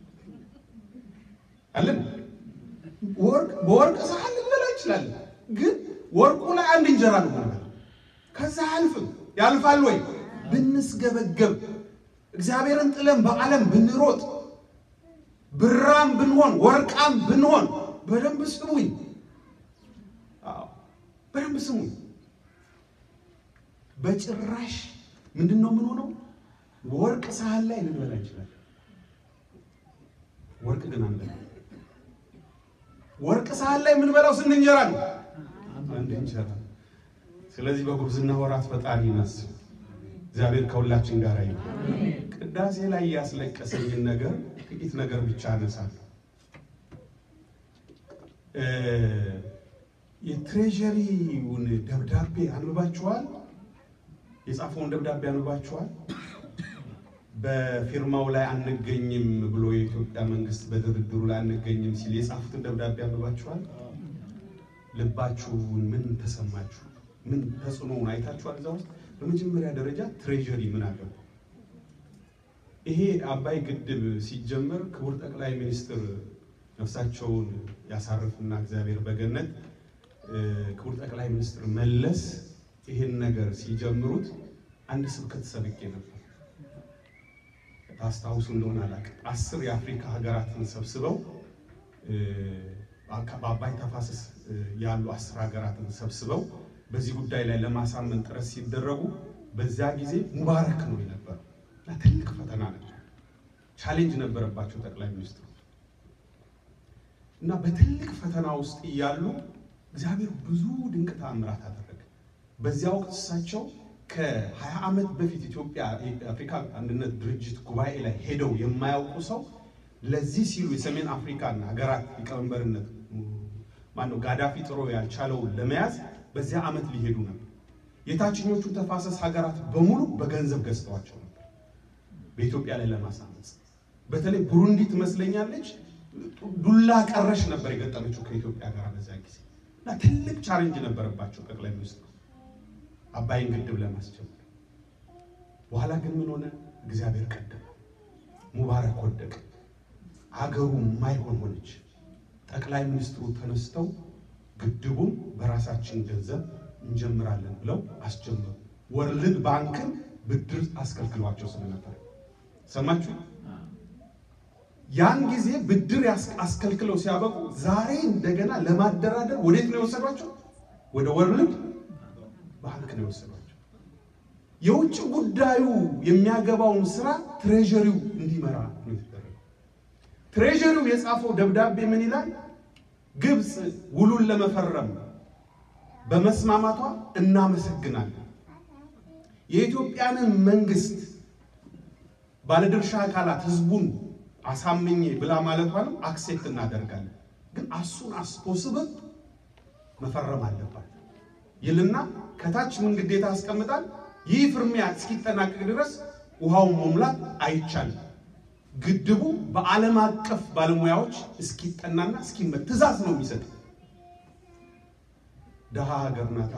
Speaker 1: አለን በወርቅ ሳህን ልንበላ እንችላለን፣ ግን ወርቁ ላይ አንድ እንጀራ ነው ማለት ከዛ አያልፍም። ያልፋል ወይ? ብንስገበገብ እግዚአብሔርን ጥለን በዓለም ብንሮጥ ብራም ብንሆን ወርቃም ብንሆን በደንብ ስሙኝ፣ በደንብ ስሙኝ። በጭራሽ ምንድን ነው የምንሆነው? ወርቅ ሳህን ላይ ልንበላ እንችላለን። ወርቅ ግን አንበላ። ወርቅ ሳህን ላይ የምንበላው ስንት እንጀራ ነው? አንድ እንጀራ። ስለዚህ በጉብዝና ወራት ፈጣሪ እናስብ። እግዚአብሔር ከሁላችን ጋር ይሁን። ቅዳሴ ላይ ያስለቀሰኝን ነገር ጥቂት ነገር ብቻ አነሳለሁ። የትሬዠሪውን ደብዳቤ አንብባችኋል? የጻፈውን ደብዳቤ አንብባችኋል? በፊርማው ላይ አንገኝም ብሎ የኢትዮጵያ መንግስት በድርድሩ ላይ አንገኝም ሲል የጻፉትን ደብዳቤ አንብባችኋል? ልባችሁን ምን ተሰማችሁ? ምን ተጽዕኖውን አይታችኋል? እዛ ውስጥ በመጀመሪያ ደረጃ ትሬዠሪ ምን አገባ? ይሄ አባይ ግድብ ሲጀመር ክቡር ጠቅላይ ሚኒስትር ነፍሳቸውን ያሳርፍና እግዚአብሔር በገነት ክቡር ጠቅላይ ሚኒስትር መለስ ይሄን ነገር ሲጀምሩት አንድ ስብከት ሰብቄ ነበር። ታስታውሱ እንደሆነ አላውቅም። አስር የአፍሪካ ሀገራትን ሰብስበው በአባይ ተፋሰስ ያሉ አስር ሀገራትን ሰብስበው በዚህ ጉዳይ ላይ ለማሳመን ጥረት ሲደረጉ በዚያ ጊዜ ሙባረክ ነው የነበረው እና ትልቅ ፈተና ነበር። ቻሌንጅ ነበረባቸው ጠቅላይ ሚኒስትሩ እና በትልቅ ፈተና ውስጥ እያሉ እግዚአብሔር ብዙ ድንቅ ተአምራት አደረገ። በዚያ ወቅት እሳቸው ከ20 ዓመት በፊት ኢትዮጵያ የአፍሪካ አንድነት ድርጅት ጉባኤ ላይ ሄደው የማያውቁ ሰው ለዚህ ሲሉ የሰሜን አፍሪካን ሀገራት ሊቀመንበርነት ማነው ጋዳፊ ጥሮ ያልቻለውን ለመያዝ በዚያ ዓመት ሊሄዱ ነበር። የታችኞቹ ተፋሰስ ሀገራት በሙሉ በገንዘብ ገዝተዋቸው ነበር በኢትዮጵያ ላይ ለማሳመፅ። በተለይ ቡሩንዲ ትመስለኛለች ዱላ ቀረሽ ነበር የገጠመችው ከኢትዮጵያ ጋር በዚያ ጊዜ እና ትልቅ ቻሌንጅ ነበረባቸው ጠቅላይ ሚኒስትሩ አባይን ግድብ ለማስጀመር። በኋላ ግን ምን ሆነ? እግዚአብሔር ቀደመ። ሙባረክ ወደቀ። አገሩ ማይሆን ሆነች። ጠቅላይ ሚኒስትሩ ተነስተው ግድቡን በራሳችን ገንዘብ እንጀምራለን ብለው አስጀመሩ። ወርልድ ባንክን ብድር አስከልክሏቸው ስለነበር ሰማችሁ። ያን ጊዜ ብድር አስከልክለው ሲያበቁ ዛሬ እንደገና ለማደራደር ወዴት ነው የወሰዷቸው? ወደ ወርልድ ባንክ ነው የወሰዷቸው። የውጭ ጉዳዩ የሚያገባውን ስራ ትሬዠሪው እንዲመራ ነው የተደረገው። ትሬዠሪው የጻፈው ደብዳቤ ምን ይላል? ግብፅ ውሉን ለመፈረም በመስማማቷ እናመሰግናለን። የኢትዮጵያንን መንግስት ባለድርሻ አካላት ህዝቡን አሳምኜ ብላ ማለቷንም አክሴፕት እናደርጋለን። ግን አሱን አስፖስብል መፈረም አለባት ይልና ከታች ምን ግዴታ ያስቀምጣል? ይህ ፍርሚያ እስኪጠናቀቅ ድረስ ውሃውን መሙላት አይቻልም። ግድቡ በዓለም አቀፍ ባለሙያዎች እስኪጠናና እስኪመት ትእዛዝ ነው የሚሰጥ። ድሃ ሀገር ናታ።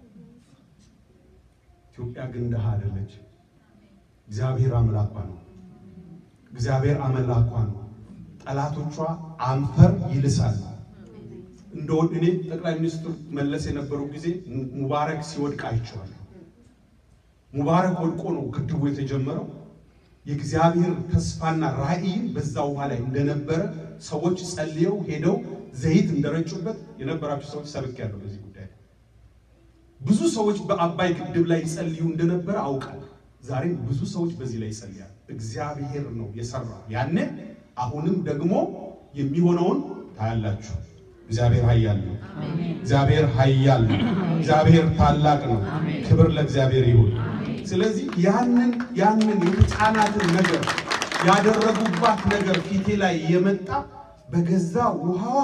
Speaker 1: ኢትዮጵያ ግን ድሃ አይደለች። እግዚአብሔር አምላኳ ነው። እግዚአብሔር አምላኳ ነው። ጠላቶቿ አንፈር ይልሳል። እንደው እኔ ጠቅላይ ሚኒስትር መለስ የነበሩ ጊዜ ሙባረክ ሲወድቅ አይቼዋለሁ። ሙባረክ ወድቆ ነው ግድቡ የተጀመረው። የእግዚአብሔር ተስፋና ራዕይን በዛ ውሃ ላይ እንደነበረ ሰዎች ጸልየው ሄደው ዘይት እንደረጩበት የነበራችሁ ሰዎች ሰብኬያለሁ። በዚህ ጉዳይ ብዙ ሰዎች በአባይ ግድብ ላይ ይጸልዩ እንደነበረ አውቃለሁ። ዛሬም ብዙ ሰዎች በዚህ ላይ ይጸልያል። እግዚአብሔር ነው የሰራው ያኔ። አሁንም ደግሞ የሚሆነውን ታያላችሁ። እግዚአብሔር ኃያል ነው። እግዚአብሔር ኃያል ነው። እግዚአብሔር ታላቅ ነው። ክብር ለእግዚአብሔር ይሁን። ስለዚህ ያንን ያንን የተጫናትን ነገር ያደረጉባት ነገር ፊቴ ላይ የመጣ በገዛ ውሃዋ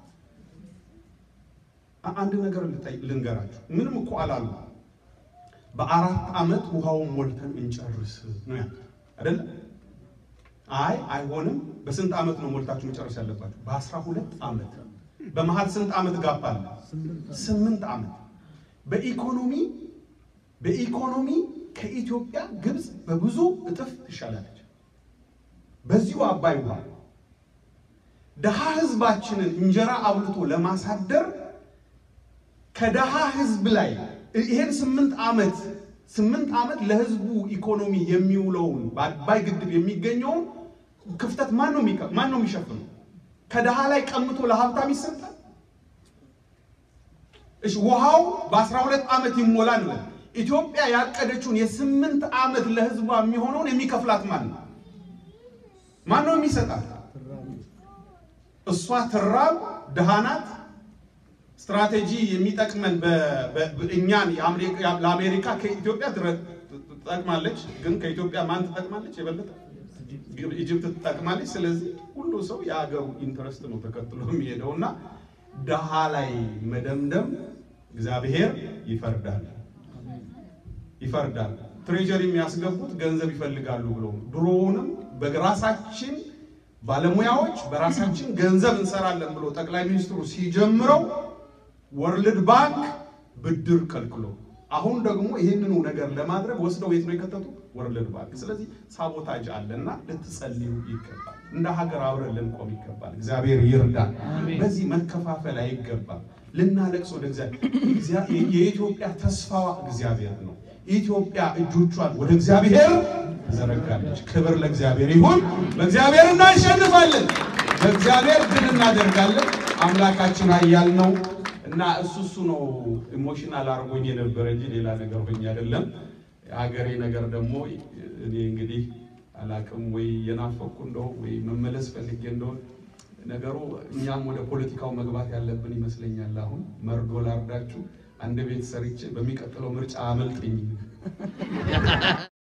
Speaker 1: አንድ ነገር ልንገራችሁ። ምንም እኮ አላሉ። በአራት ዓመት ውሃውን ሞልተን እንጨርስ ነው ያሉት አይደለ? አይ አይሆንም። በስንት ዓመት ነው ሞልታችሁ መጨረስ ያለባችሁ? በአስራ ሁለት ዓመት። በመሀል ስንት ዓመት ጋፕ አለ? ስምንት ዓመት። በኢኮኖሚ በኢኮኖሚ ከኢትዮጵያ ግብፅ በብዙ እጥፍ ትሻላለች። በዚሁ አባይ ውሃ ደሃ ህዝባችንን እንጀራ አብልቶ ለማሳደር ከደሃ ህዝብ ላይ ይሄን ስምንት ዓመት ስምንት ዓመት ለህዝቡ ኢኮኖሚ የሚውለውን በአባይ ግድብ የሚገኘውን ክፍተት ማን ነው ማን ነው የሚሸፍነው? ከደሃ ላይ ቀምቶ ለሀብታም ይሰጣል? እሺ ውሃው በአስራ ሁለት ዓመት ይሞላል ነው። ኢትዮጵያ ያቀደችውን የስምንት ዓመት ለህዝቧ የሚሆነውን የሚከፍላት ማን ነው? ማን ነው የሚሰጣት? እሷ ትራብ ድሃ ናት። ስትራቴጂ የሚጠቅመን እኛን ለአሜሪካ ከኢትዮጵያ ትጠቅማለች። ግን ከኢትዮጵያ ማን ትጠቅማለች? የበለጠ ኢጅፕት ትጠቅማለች። ስለዚህ ሁሉ ሰው የሀገሩ ኢንትረስት ነው ተከትሎ የሚሄደው እና ድሃ ላይ መደምደም እግዚአብሔር ይፈርዳል ይፈርዳል። ትሬጀሪ የሚያስገቡት ገንዘብ ይፈልጋሉ ብሎ ድሮውንም በራሳችን ባለሙያዎች በራሳችን ገንዘብ እንሰራለን ብሎ ጠቅላይ ሚኒስትሩ ሲጀምረው ወርልድ ባንክ ብድር ከልክሎ አሁን ደግሞ ይህንኑ ነገር ለማድረግ ወስደው የት ነው የከተቱ? ወርልድ ባንክ። ስለዚህ ሳቦታጅ አለና ልትጸልዩ ይገባል። እንደ ሀገር አብረን ልንቆም ይገባል። እግዚአብሔር ይርዳል። በዚህ መከፋፈል አይገባም። ልናለቅስ ወደ እግዚአብሔር የኢትዮጵያ ተስፋዋ እግዚአብሔር ነው። ኢትዮጵያ እጆቿን ወደ እግዚአብሔር ትዘረጋለች። ክብር ለእግዚአብሔር ይሁን። በእግዚአብሔር እናሸንፋለን። በእግዚአብሔር ድል እናደርጋለን። አምላካችን ኃያል ነው እና እሱ እሱ ነው ኢሞሽናል አርጎኝ የነበረ እንጂ ሌላ ነገር ሆኜ አይደለም። የሀገሬ ነገር ደግሞ እኔ እንግዲህ አላቅም ወይ የናፈኩ እንደሆን ወይ መመለስ ፈልጌ እንደሆን ነገሩ እኛም ወደ ፖለቲካው መግባት ያለብን ይመስለኛል። አሁን መርዶ ላርዳችሁ አንድ ቤት ሰርቼ በሚቀጥለው ምርጫ አመልጥኝ